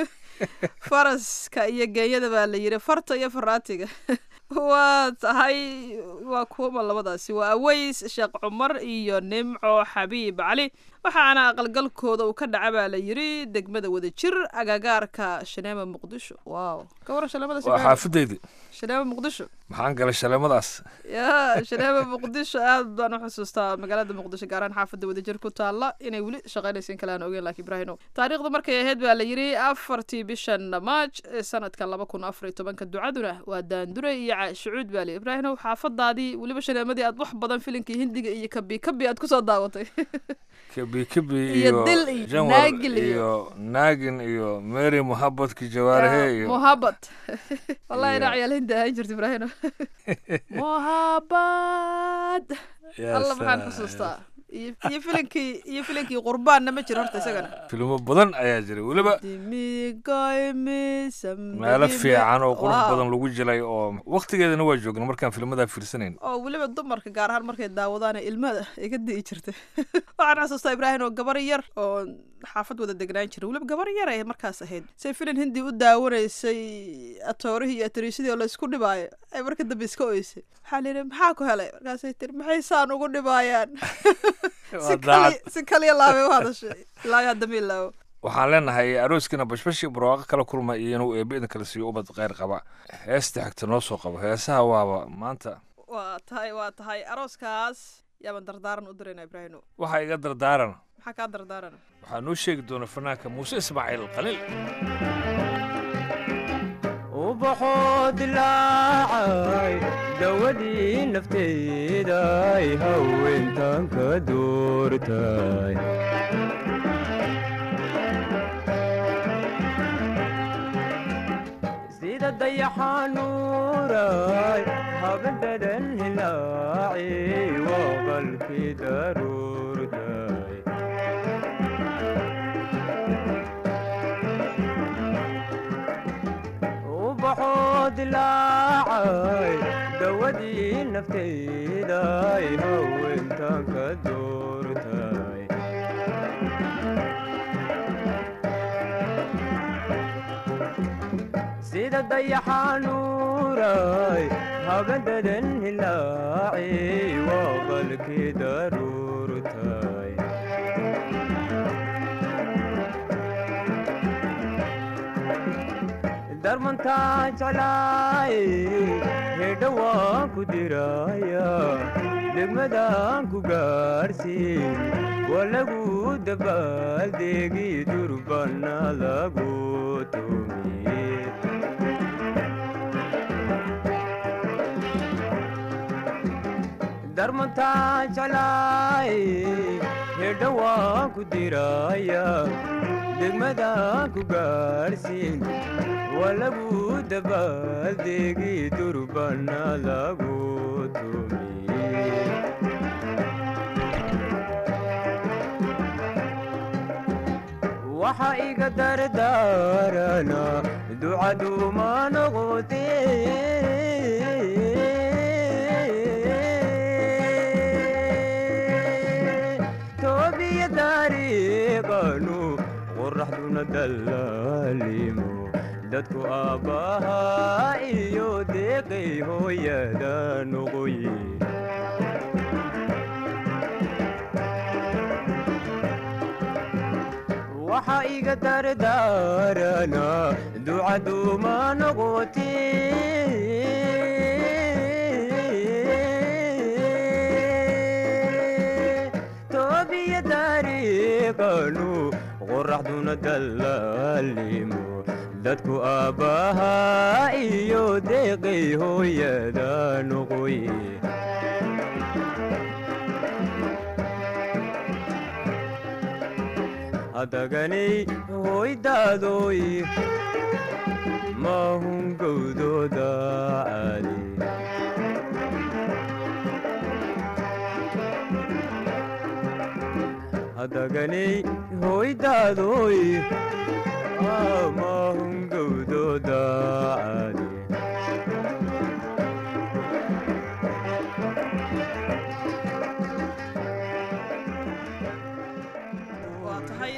faraska iyo geenyada baa la yidhi farta iyo faraatiga waa tahay waa kuuma labadaasi waa aweys sheekh cumar iyo nimco xabiib cali waxaana aqalgalkooda uu ka dhaca baa la yiri degmada wadajir agagaarka shaneema muqdisho waaw ka waran shaleemadaas waa xaafadeydii shaneema muqdisho maxaan galay shaleemadaas ya shaneema muqdisho aad baan u xusuustaa magaalada muqdisho gaar ahaan xaafadda wadajir ku taalla inay weli shaqaynaysa in kale aan ogeyn laakiin ibraahino taariikhda markay ahayd baa la yiri afartii bishan maaj ee sanadka laba kun afar iyo tobanka ducaduna waa daandure iyo caashucuud baa li ibraahino xaafadaadii weliba shaneemadii aad wax badan filinkii hindiga iyo kabi kabi aad kusoo daawatay kabi kabi Iyo iyo dil iyo janwar naagil iyo- iyo naagin iyo mary muhabadki jawaarahe iyo muhabad wallahi inaa ciyaal hindi ahaan jirta ibraahino muhabad Ya alla maxaan salaam. xusuustaa iyo iyo filinkii iyo filinkii qurbaanna ma jiro horta isagana filmo badan ayaa jiray weliba meelo fiican oo qurux badan lagu jilay oo waqtigeedana waa joogna markaan filmadaa fiirsanayn oo weliba dumarka gaar ahaan markay daawadaan ilmada ay ka di'i jirtay waxaan xasuustaa ibraahim oo gabar yar oo xaafad wada degnaan jira weliba gabar yar ay markaas ahayd say filin hindi u daawanaysay atoorihii iyo atoriisadii oo laysku dhibaayo ay marka dambe iska oysay waxaa la yidhi maxaa ku helay markaasay tiri maxay saan ugu dhibaayaan si Waa kali daacad. si kaliya laabay u hadashay ilaa iyo hadda ma ilaawo waxaan leenahay arooskiina bashbashi barwaaqo kala kulma iyo inuu eebbe idin kala siiyo ubad kheyr qaba heesta xigta noo soo qabo heesaha waaba maanta waa tahay waa tahay arooskaas yaaban dardaaran u dirayna ibraahino waxaa iga dardaaran maxaa kaa dardaarana waxaa noo sheegi doona fanaanka muuse ismaaciil khaliil ubaxoo dilaacay dawadii nafteeday haweentan ka doortay sida dayaxanuuray habadadan hilaaci waa qalkii daruurtay ubaxoo dilaacay dawadii nafteeday haweentan ka doortay sida dayaxanuuray habadadan hilaaci waa qalkii daruurtay darmantaa jeclaay hedha waan ku diraya degmadaan ku gaarsiin waa lagu dabaaldegi durbana lagu tumiye darmantaa jeclaay hedha waan ku diraya degmadaan ku gaarsiin waa lagu dabaaldegi durbana lagu tumiye waxa iga dardaarana ducaduma noqote toobiya dariiqanu qoraxduna dallaalimo dadku aabbaha iyo deeqay hooyada noqoye waxa iga dardaarana ducaduma noqote toobiya dariiqanu qoraxduna dallaalimo dadku aabbaha iyo deeqay hooyada noqoye hadaganay hoydaadoy maahun gowdooda caadi hadaganay hoydaadoy maahun gowdooda caadi waa tahay dadka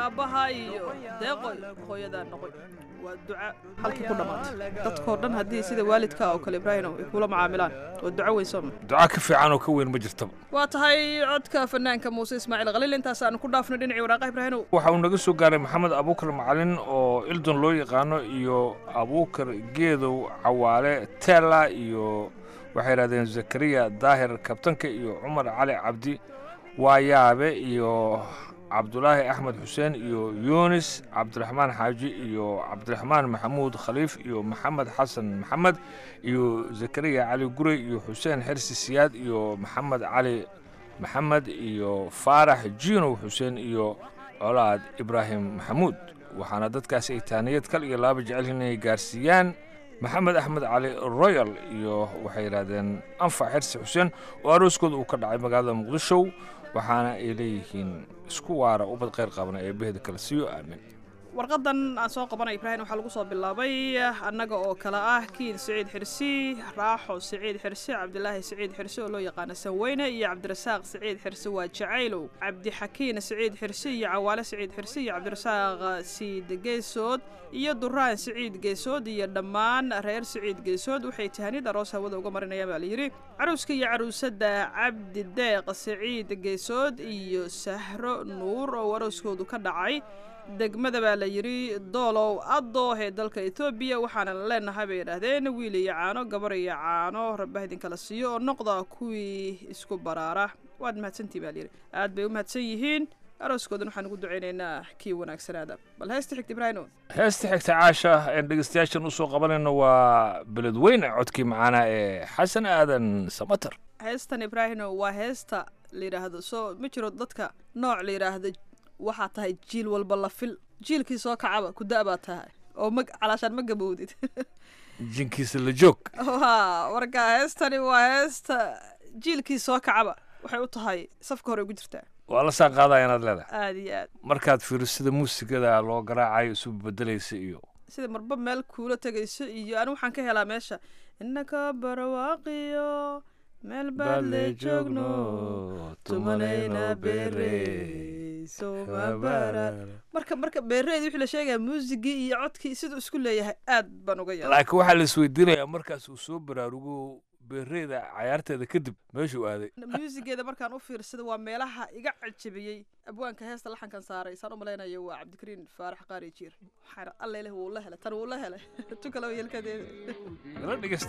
aabbaha iyo deeqoy hooyadaa noqoy waa duca halkii ku dhammaatay dadkoo dhan haddii sida waalidka oo kale ibraahim ay kula macaamilaan waa duco weyn sooma duca ka fiican oo ka weyn ma jirtaba waa tahay codka fanaanka muuse ismaaciil khaliil intaas aan ku dhaafno dhinacii waraaqa ibraahimow waxa uu naga soo gaaray maxamed abuukar macalin oo ildon loo yaqaano iyo abuukar geedow cawaale teela iyo waxay yidhahdeen zakariya daahir kabtanka iyo cumar cali cabdi waayaabe iyo cabdulaahi axmed xuseen iyo yunis cabdiraxmaan xaaji iyo cabdiraxmaan maxamuud khaliif iyo maxamed xasan maxamed iyo zakariya cali gurey iyo xuseen xirsi siyaad iyo maxamed cali maxamed iyo faarax jiinow xuseen iyo colaad ibraahim maxamuud waxaana dadkaasi ay taaniyad kal iyo laaba jecel inay gaarsiiyaan maxamed axmed cali royal iyo waxay yidhaahdeen anfac xirsi xuseen oo arooskooda uu ka dhacay magaalada muqdisho waxaana ay leeyihiin isku waara ubad khayr qabna ee behda kale siiyo aamin warqadan aan soo qabanay ibraahim waxaa lagu soo bilaabay annaga oo kale ah kiin siciid xirsi raaxo siciid xirsi cabdilaahi siciid xirsi oo loo yaqaano sanweyne iyo cabdirasaaq siciid xirsi waa jacaylow cabdixakiin siciid xirsi iyo cawaale siciid xirsi iyo cabdirasaaq siid geesood iyo duraan siciid geesood iyo dhammaan reer siciid geesood waxay tahanid aroos hawada uga marinayaan baa layidhi caruuska iyo caruusada cabdi deeq siciid geesood iyo sahro nuur oo arooskoodu ka dhacay degmada baa la yidhi doolow adooh ee dalka etoobiya waxaana leenahay bay yidhaahdeen wiil iyo caano gabar iyo caano rabbaha idinkala siiyo oo noqda kuwii isku baraara waad mahadsantii baa layidhi aad bay u mahadsan yihiin arooskoodan waxaan ugu ducaynaynaa kii wanaagsanaada bal heesta xigta ibraahimo heesta xigta caasha een dhegeystayaashan usoo qabanayno waa beledweyne codkii macaana ee xasan aadan samater heestan ibraahimo waa heesta la yidhaahdo soo ma jiro dadka nooc la yidhaahdo waxaa tahay jiil walba la fil jiilkii soo kacaba ku da' baa tahay oo ma calaashaan ma gabowdid jinkiisa la joog ha marka heestani waa heesta jiilkii soo kacaba waxay u tahay safka hore ugu jirtaa waa la saan qaadaya inaad leedahay aada iyo aad markaad fiiriso sida muusigada loo garaacayo isu bedelaysa iyo sida marba meel kuula tegayso iyo anigu waxaan ka helaa meesha innaka barwaaqiyo meel baad le joogno tumanayna beere marka marka beereedi wixii la sheegaya muusigii iyo codkii siduu isku leeyahay aad baan uga yaabay laakiin waxaa la isweydiinayaa markaas uu soo baraarugo beereeda cayaarteeda kadib meeshuu aaday muusigeeda markaan u fiirsada waa meelaha iga cajabiyey abwaanka heesta laxankan saaray saan u malaynayo waa cabdikariin faarax qaari jiir waxaan alla ileh wuu la helay tan wuu la helay tu kaleba yelkadeeda nala dhegeysta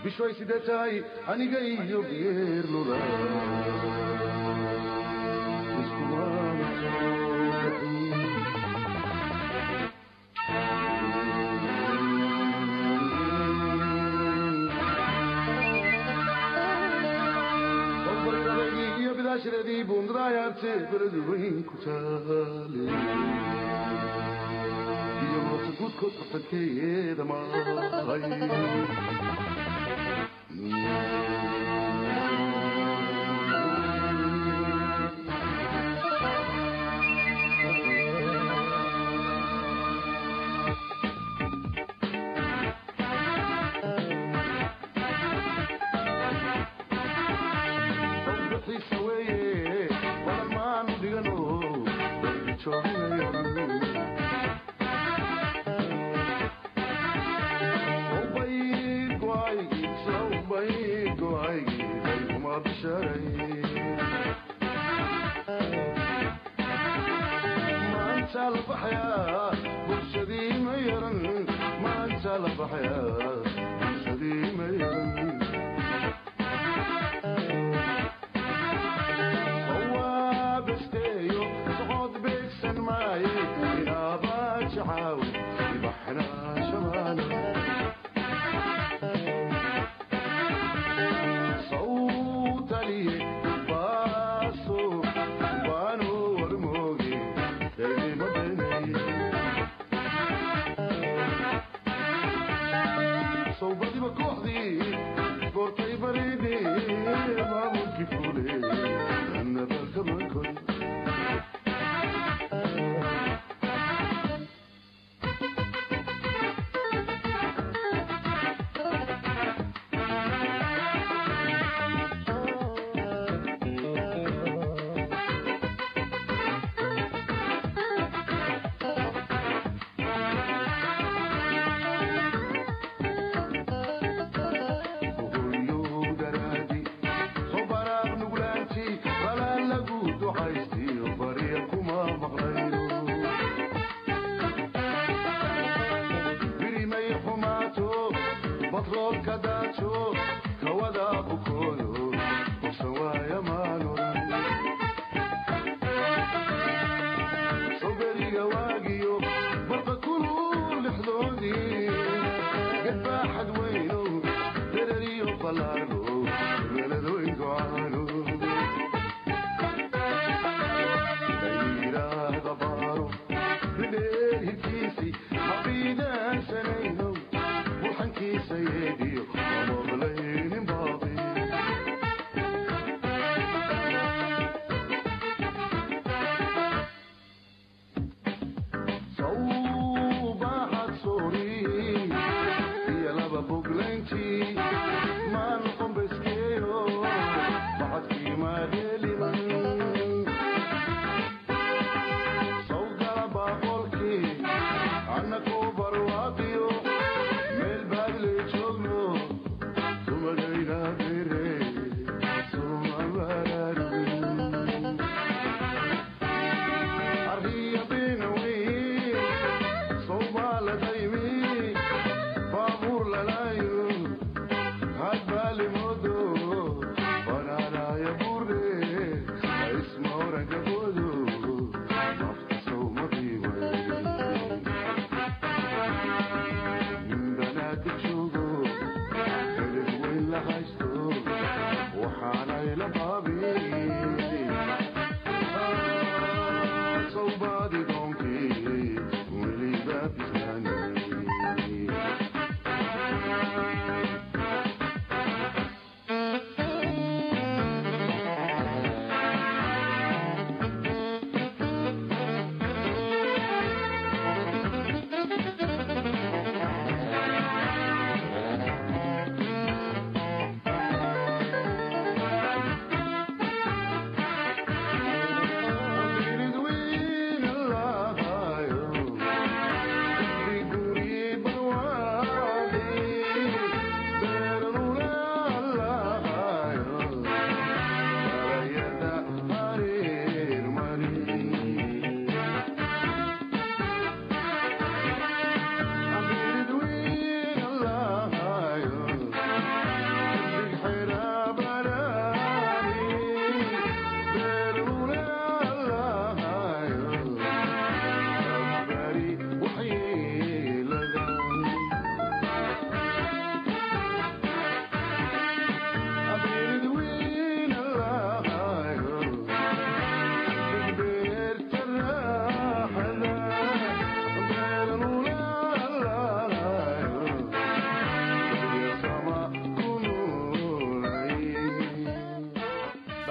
bishoy sidee tahay aniga iyo geerlula iyo bidaashadeedii buundadayaarte beladu weyn ku taale iyo moota guudkood fartankeeda mahay xiisa weeye wadan maanu dhigano jooginayo maanta la baxayaa bulshadii ma yaran maanta la baxayaa bulshadii ma yaran sawaabasteeyo socod beegsan maaye inaabaa jacaaw ibaxnaa shamaana sawtaliye baaso baano warmooge eedimabeneye sawbadiba kooxdii goortay bareede maamulkii fuule annaba kama koy Boglanti, man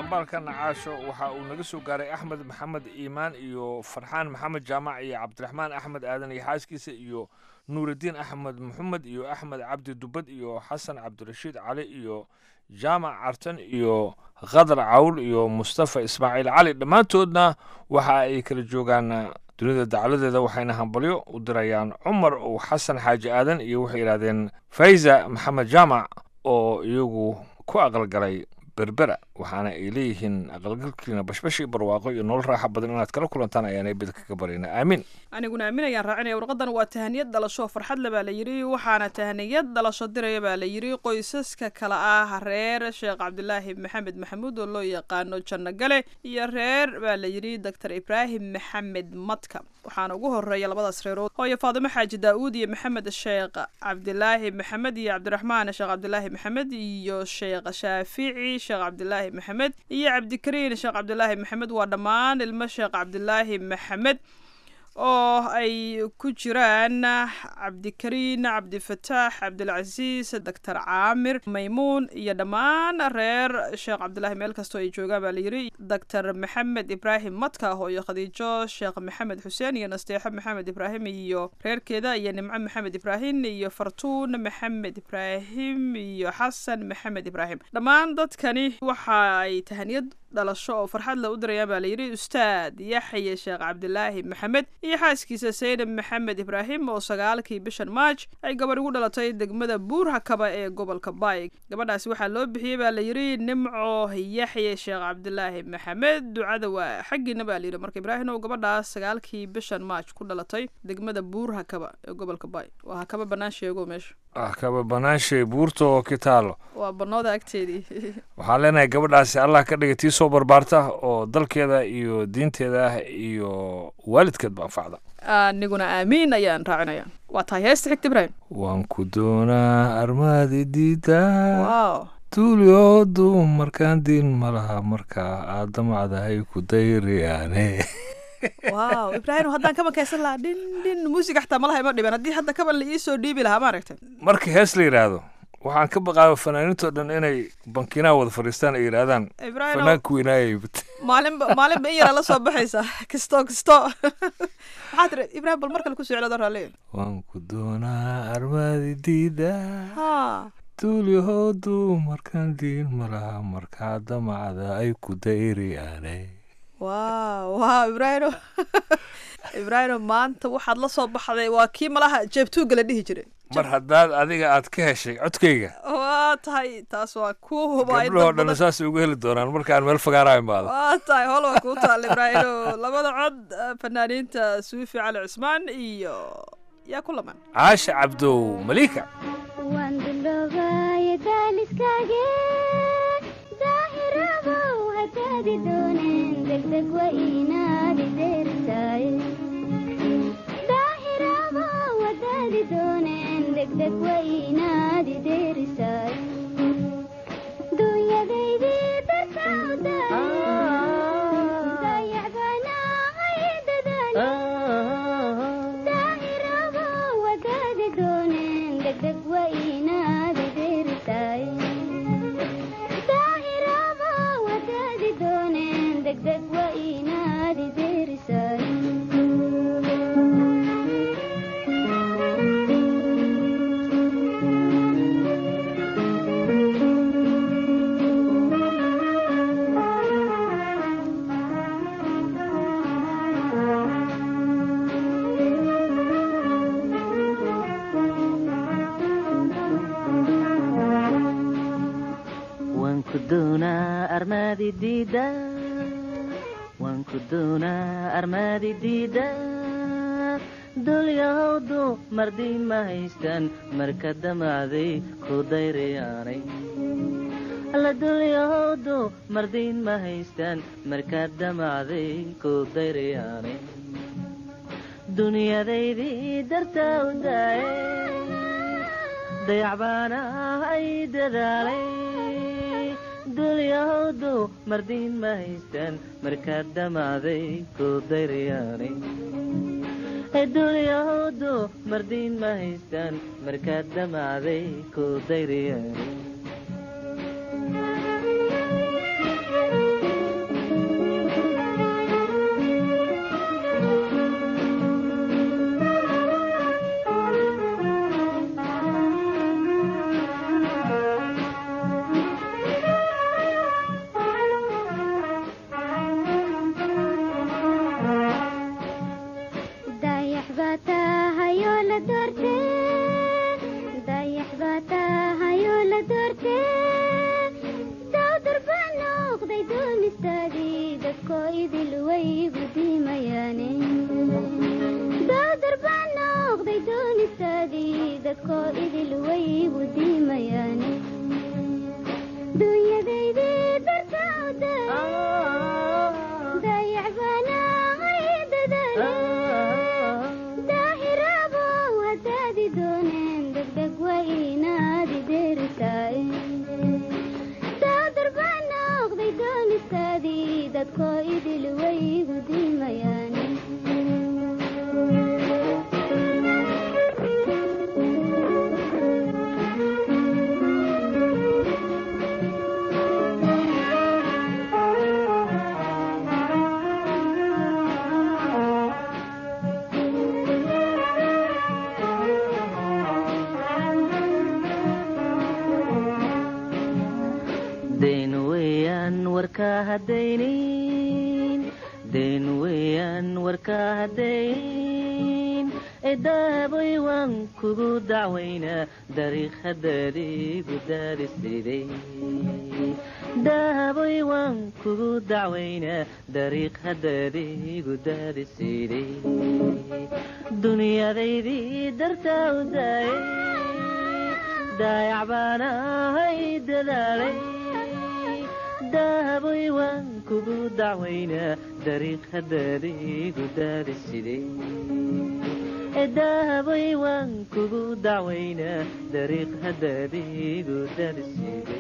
dhambaalka nacaasho waxa uu naga soo gaaray axmed maxamed iimaan iyo farxaan maxamed jaamac iyo cabdiraxmaan axmed aadan iyo xaaskiisa iyo nuurudiin axmed maxamed iyo axmed cabdi dubad iyo xasan cabdirashiid cali iyo jaamac cartan iyo khadar cawl iyo mustafa ismaaciil cali dhammaantoodna waxa ay kala joogaan dunida dacaladeeda waxayna hambalyo u dirayaan cumar uu xasan xaaji aadan iyo waxay yidhahdeen fayza maxamed jaamac oo iyagu ku aqalgalay berbera waxaana ay leeyihiin aqalgalkiina bashbash iyo barwaaqo iyo nolol raaxa badan inaad kala kulantaan ayaanay bid kaga barayna aamin aniguna aaminayaan raacinaya warqadan waa tahaniyad dhalasho farxad le baa la yidhi waxaana tahaniyad dhalasho diraya baa la yidhi qoysaska kale ah reer sheekh cabdilaahi maxamed maxamuud oo loo yaqaano janno gale iyo reer baa la yidhi doctor ibraahim maxamed madka waxaana ugu horeeya labadaas reerood hooyo faadimo xaaji daa'uud iyo maxamed sheekh cabdilaahi maxamed iyo cabdiraxmaan sheekh cabdilaahi maxamed iyo sheekh shaafici sheekh cabdilaahi maxamed iyo cabdikariin sheekh cabdilaahi maxamed waa dhammaan ilmo sheekh cabdilaahi maxamed oo ay ku jiraan cabdikariin cabdifataax cabdilcasiis doctor caamir maymuun iyo dhammaan reer sheekh cabdilaahi meel kastoo ay joogaan baa layidhi doctor maxamed ibraahim madka hooyo khadiijo sheekh maxamed xuseen iyo nasteexo maxamed ibraahim iyo reerkeeda iyo nimco maxamed ibraahim iyo fartuun maxamed ibraahim iyo xasan maxamed ibraahim dhammaan dadkani waxa ay tahaniyad dhalasho oo farxad la u dirayaan baa layidhi ustaad yaxya sheekh cabdilaahi maxamed iyo xaaskiisa saydab maxamed ibraahim oo sagaalkii bishan maaj ay gabadh ugu dhalatay degmada buurhakaba ee gobolka baay gabadhaasi waxaa loo bixiyey baa layidhi nimco yaxya sheekh cabdilaahi maxamed ducada waa xaggiina baa layidhi marka ibraahim oo gabadhaas sagaalkii bishan maaj ku dhalatay degmada buurhakaba ee gobolka baay waa hakaba bannaan sheego meesha ah kaba banaanshay buurta oo kitaalo waa bannooda agteedii waxaan leenahay gabadhaasi allah ka dhiga tii soo barbaarta oo dalkeeda iyo diinteeda ah iyo waalidkeedba anfacda aniguna aamiin ayaan raacinaya waa tahay heesta xigta ibraahim waan ku doonaa armaadi diida wow tuulyoodu markaan diin ma laha markaa aad damacdahay ku dayriyaane wow ibraahim haddaan kaban kaysan lahaa dhin dhin muusig xataa malaha ima dhiban haddii hadda kaban la iisoo dhiibi lahaa ma aragtay marka hees la yidhaahdo waxaan ka baqaaba fanaaniintoo dhan inay bankinaha wada fadhiistaan ay yidhaahdaan Ibrahim, fanaanka weynaayay maalinba maalinba in yaraa la soo baxaysa kisto kisto waxaa tiri ibraahim bal mar kale ku socdo raalli waan ku doonaa armaadi diida ha tuulyahoodu markaan diin ma laha markaa damacda ay ku dayriyaane wow wow ibraahim ibraahim maanta waxaad la soo baxday waa kii malaha jeebtuuga la dhihi jiray mar haddaad adiga aad ka heshay codkayga waa tahay taas waa kuu hubay gabdhahoo dhan saas ugu heli doonaan markaan meel fagaara imaado waa tahay hol waa kuu taal ibraahim labada cod eh, fanaaniinta suufi cali cusmaan iyo yaa ku laman caasha cabdow malika waan duloobaaye daaliskaage daahirabow hadaadi dooneen degdeg wa inaadi deeritaaye daahirabow hadaadi dooneen degdeg wa inaadi deerisaaye dunyadaydii dartawda dayacbaanahay dadaale daahirabow hadaadi dooneen degdeg wa inaadi deeritaaye daahirabow hadaadi dooneen degdeg wa inaadi deerisaaye waan ku doonaa armaadi diida waan ku doonaa armaadi diida dulyahowdu mardi ma haystaan marka damacday ku dayrayaanay alla dulyahowdu mardiin ma haystaan marka damacday ku dayrayaanay dunyadaydii dartaa u daaye dayacbaana ay dadaalay dulyahowdu mardiin ma haystaan markaa damacday ku dayrayaanay dulyahowdu mardiin ma haystaan markaa damacday ku dayrayaanay doonistaadii dadkoo idil waygu diimayaane dunyadaydii dartawda dayacbaanahay dadaale daahiraabow haddaadi dooneen degdeg waa inaadi deeritaaye daadar baa noqday doonistaadii dadkoo idil waygu diimayaane dayn weeyaan warkaa haddaynin dayn weeyaan warkaa haddaynin edaaboy waan kugu dacwaynaa dariikhadaadiigu daadisiday daaboy waan kugu dacwaynaa dariikhadaadiigu daadisiday dunyadaydii dartaa u daayay daayac baan ahay dadaalay daaboy waan kugu dacwaynaa dariikhadaadiigu daadisiday daaboy waan kugu dacwaynaa dariikhadaadiigu daadisiday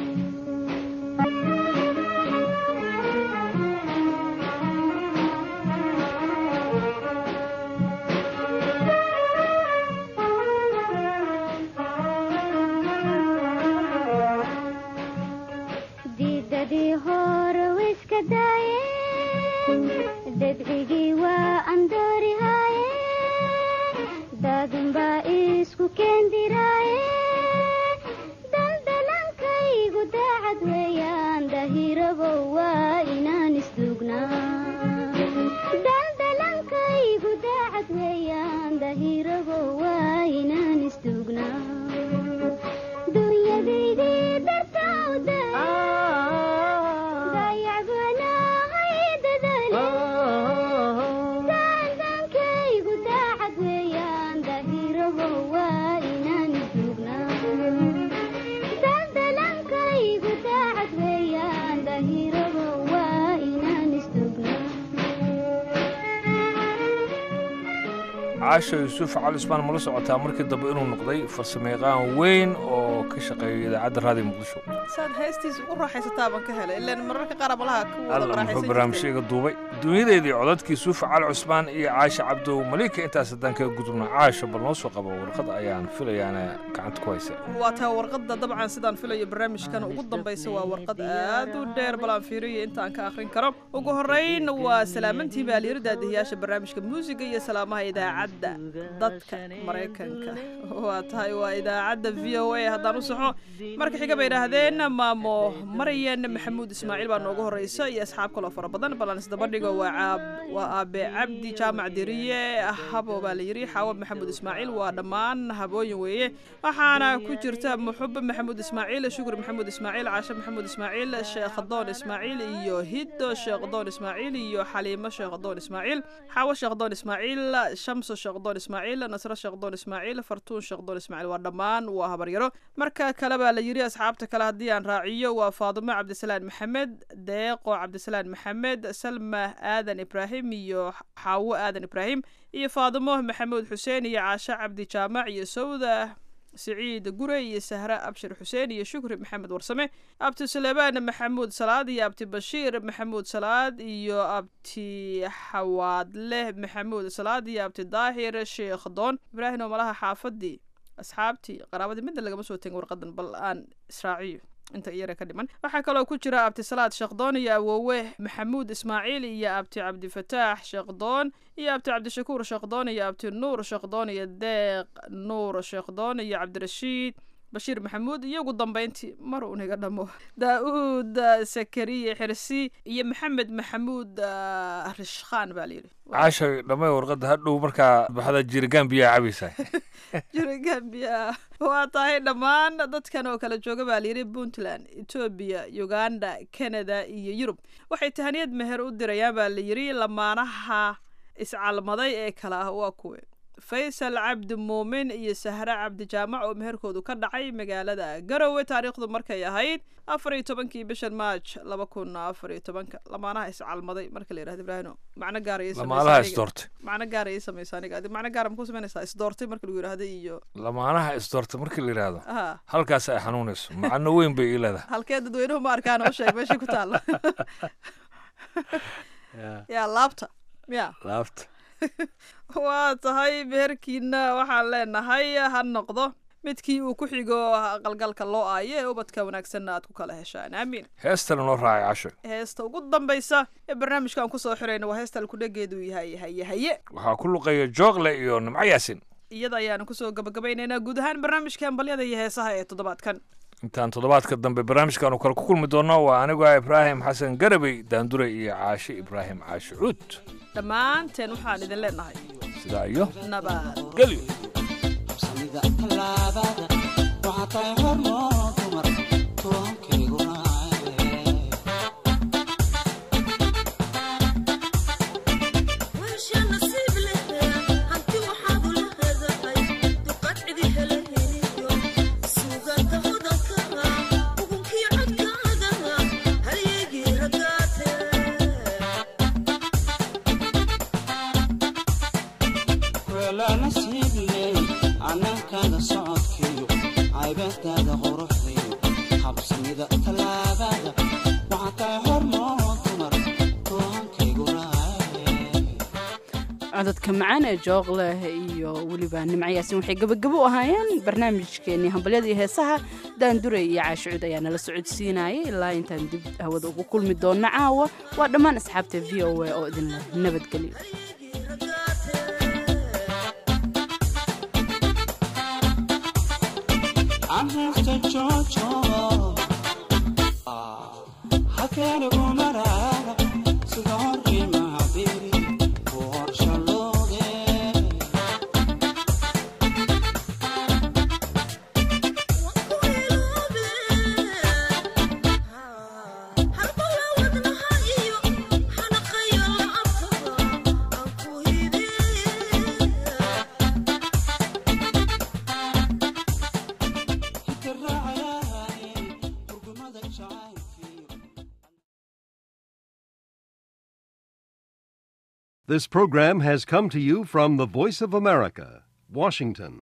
diidadii hore wiska daayeen dadcigii waa andoorihaaye daadin baa isku keendiraaye daldalankaygu daacad weeyaan dahirabow waa inaan isduugnaa daldalankaygu daacad weeyaan dahirabow waa inaan isduugnaa dunyadaydii dartawda dayacbanahay dadaale daandankaygu daacad weeyaan dahirabow waa inaan isduugnaa daldalankaygu daacad weeyaan dahirabow waa inaan isduugnaa caasho yuusuf cali usmaan mala socotaa markii dambe inuu noqday farsamayaqaan weyn oo ka shaqeeya idaacadda raadiyo muqdisho saad heestiisa u raaxaysataa baan ka helay ilaan mararka qaar malaha ku wada alla muxuu raaxaysan barnaamijyga duubay dunyadeedii codadkii yuusuf cali cusmaan iyo caasha cabdow malika intaas haddaan kaga gudubna caasho bal noo soo qabo warqad ayaan filayaana gacanta ku haysa waa taa warqadda dabcan sidaan filayo barnaamijkan ugu dambaysa waa warqad aad u dheer bal aan fiiriyo inta aan ka akhrin karo ugu horrayn waa salaamantii baalyaro daadihiyaasha barnaamijka muusiga iyo salaamaha idaacadda dadka maraykanka waa tahay waa idaacadda v o a haddaan u saxo marka xiga bay idhaahdeen maamo maryan maxamuud ismaaciil baa noogu horreysa iyo asxaab kaloo fara badan bal aan isdabadhigo waa caab waa aabe cabdi jaamac diriye habo baa la yidhi xaawab maxamuud ismaaciil waa dhammaan habooyin weeye waxaana ku jirta muxube maxamuud ismaaciil shukri maxamuud ismaaciil caashe maxamuud ismaaciil sheekh doon ismaaciil iyo hiddo sheekh doon ismaaciil iyo xaliimo sheekh doon ismaaciil xaawo sheekh doon ismaaciil shamso sheekh doon ismaaciil nasro sheekh doon ismaaciil fartuun sheekh doon ismaaciil waa dhammaan waa habaryaro marka kale baa la yidhi asxaabta kale haddii aan raaciyo waa faadumo cabdisalaan maxamed deeqo cabdisalaan maxamed salma aadan ibraahim iyo xaawo aadan ibraahim iyo faadumo maxamuud xuseen iyo caashe cabdi jaamac iyo sawda siciid gure iyo sahre abshir xuseen iyo shukri maxamed warsame abti suleybaan maxamuud salaad iyo abti bashiir maxamuud salaad iyo abti xawaadleh maxamuud salaad iyo abti daahir sheekh doon ibraahim oo malaha xaafadii asxaabtii qaraabadii midna lagama soo tegin warqadan bal aan israaciyo inta iyara ka dhiman waxaa kaloo ku jira abti salaad sheekdoon iyo awoowe maxamuud ismaaciil iyo abti cabdifataax sheekdoon iyo abti cabdishakuur sheekdoon iyo abti nuur sheekdoon iyo deeq nuur sheekdoon iyo cabdirashiid bashiir maxamuud iyo ugu dambeyntii mar uun iga dhamo daa-uud sakariye xirsi iyo maxamed maxamuud ah, rishkhaan baa layidhi caasha dhamay warqadda hadhow markaa baxda jirigaan biyaa cabaysaa jira gambia waa tahay dhammaan dadkan oo kala jooga baa layidhi puntland etoobiya uganda canada iyo yurub waxay tahaniyad meher u dirayaan baa layidhi lamaanaha iscalmaday ee kale ah waa kuwe faysal cabdi muumin iyo sahre cabdi jaamac oo meherkoodu ka dhacay magaalada garowe taariikhdu markay ahayd afar iyo tobankii bishan maaj laba kun afar iyo tobanka lamaanaha iscalmaday marka la yidhahdo ibraahino macno gaarayay lamaanaha isdoortay macno gaarayay samaysa aniga adi macno gaara maku samaynaysaa isdoortay marka lagu yidhahdo iyo lamaanaha isdoortay markii la yidhaahdo aha halkaas ay xanuunayso macno weyn bay ii leedahay halkee dadweynuhu ma arkaan oo sheeg meesha ku taalla yaa laabta ya laabta waa tahay meherkiina waxaan leenahay ha noqdo midkii uu ku xigo qalgalka loo aayo ee ubadka wanaagsanna aad ku kala heshaan aamiin heestana noo raacay casho heesta ugu dambaysa ee barnaamijkan kusoo xirayna waa heesta alkudhegeedu yahay haye haye waxaa ku luqeeya joogle iyo nimco yaasin iyada ayaanu kusoo gabagabaynaynaa guud ahaan barnaamijka hambalyada iyo heesaha ee toddobaadkan intaan toddobaadka dambe barnaamijkaanu kale ku kulmi doonno waa anigu ah ibraahim xasan garabey daandure iyo caashe ibraahim caashe cuud dhammaanteen waxaan idin leenahay sidaa iyo nabad gelyo anankaga socodkiyo caybadaada quruxdiyo habsamida tallaabada waxaa tahay hormoon dumar toohankaygu codadka macaan ee jooqleh iyo weliba nimcayaasin waxay gebagabo u ahaayeen barnaamijkeenii hambalyada iyo heesaha daanduray iyo caashicuud ayaa nala socodsiinayay ilaa intaan dib hawada ugu kulmi doonno caawa waa dhammaan asxaabta v o a oo idinleh nabadgelyo caruurta joojo halkeenigu maraara sida horimahabiri ku horshallooge This program has come to you from the Voice of America, Washington.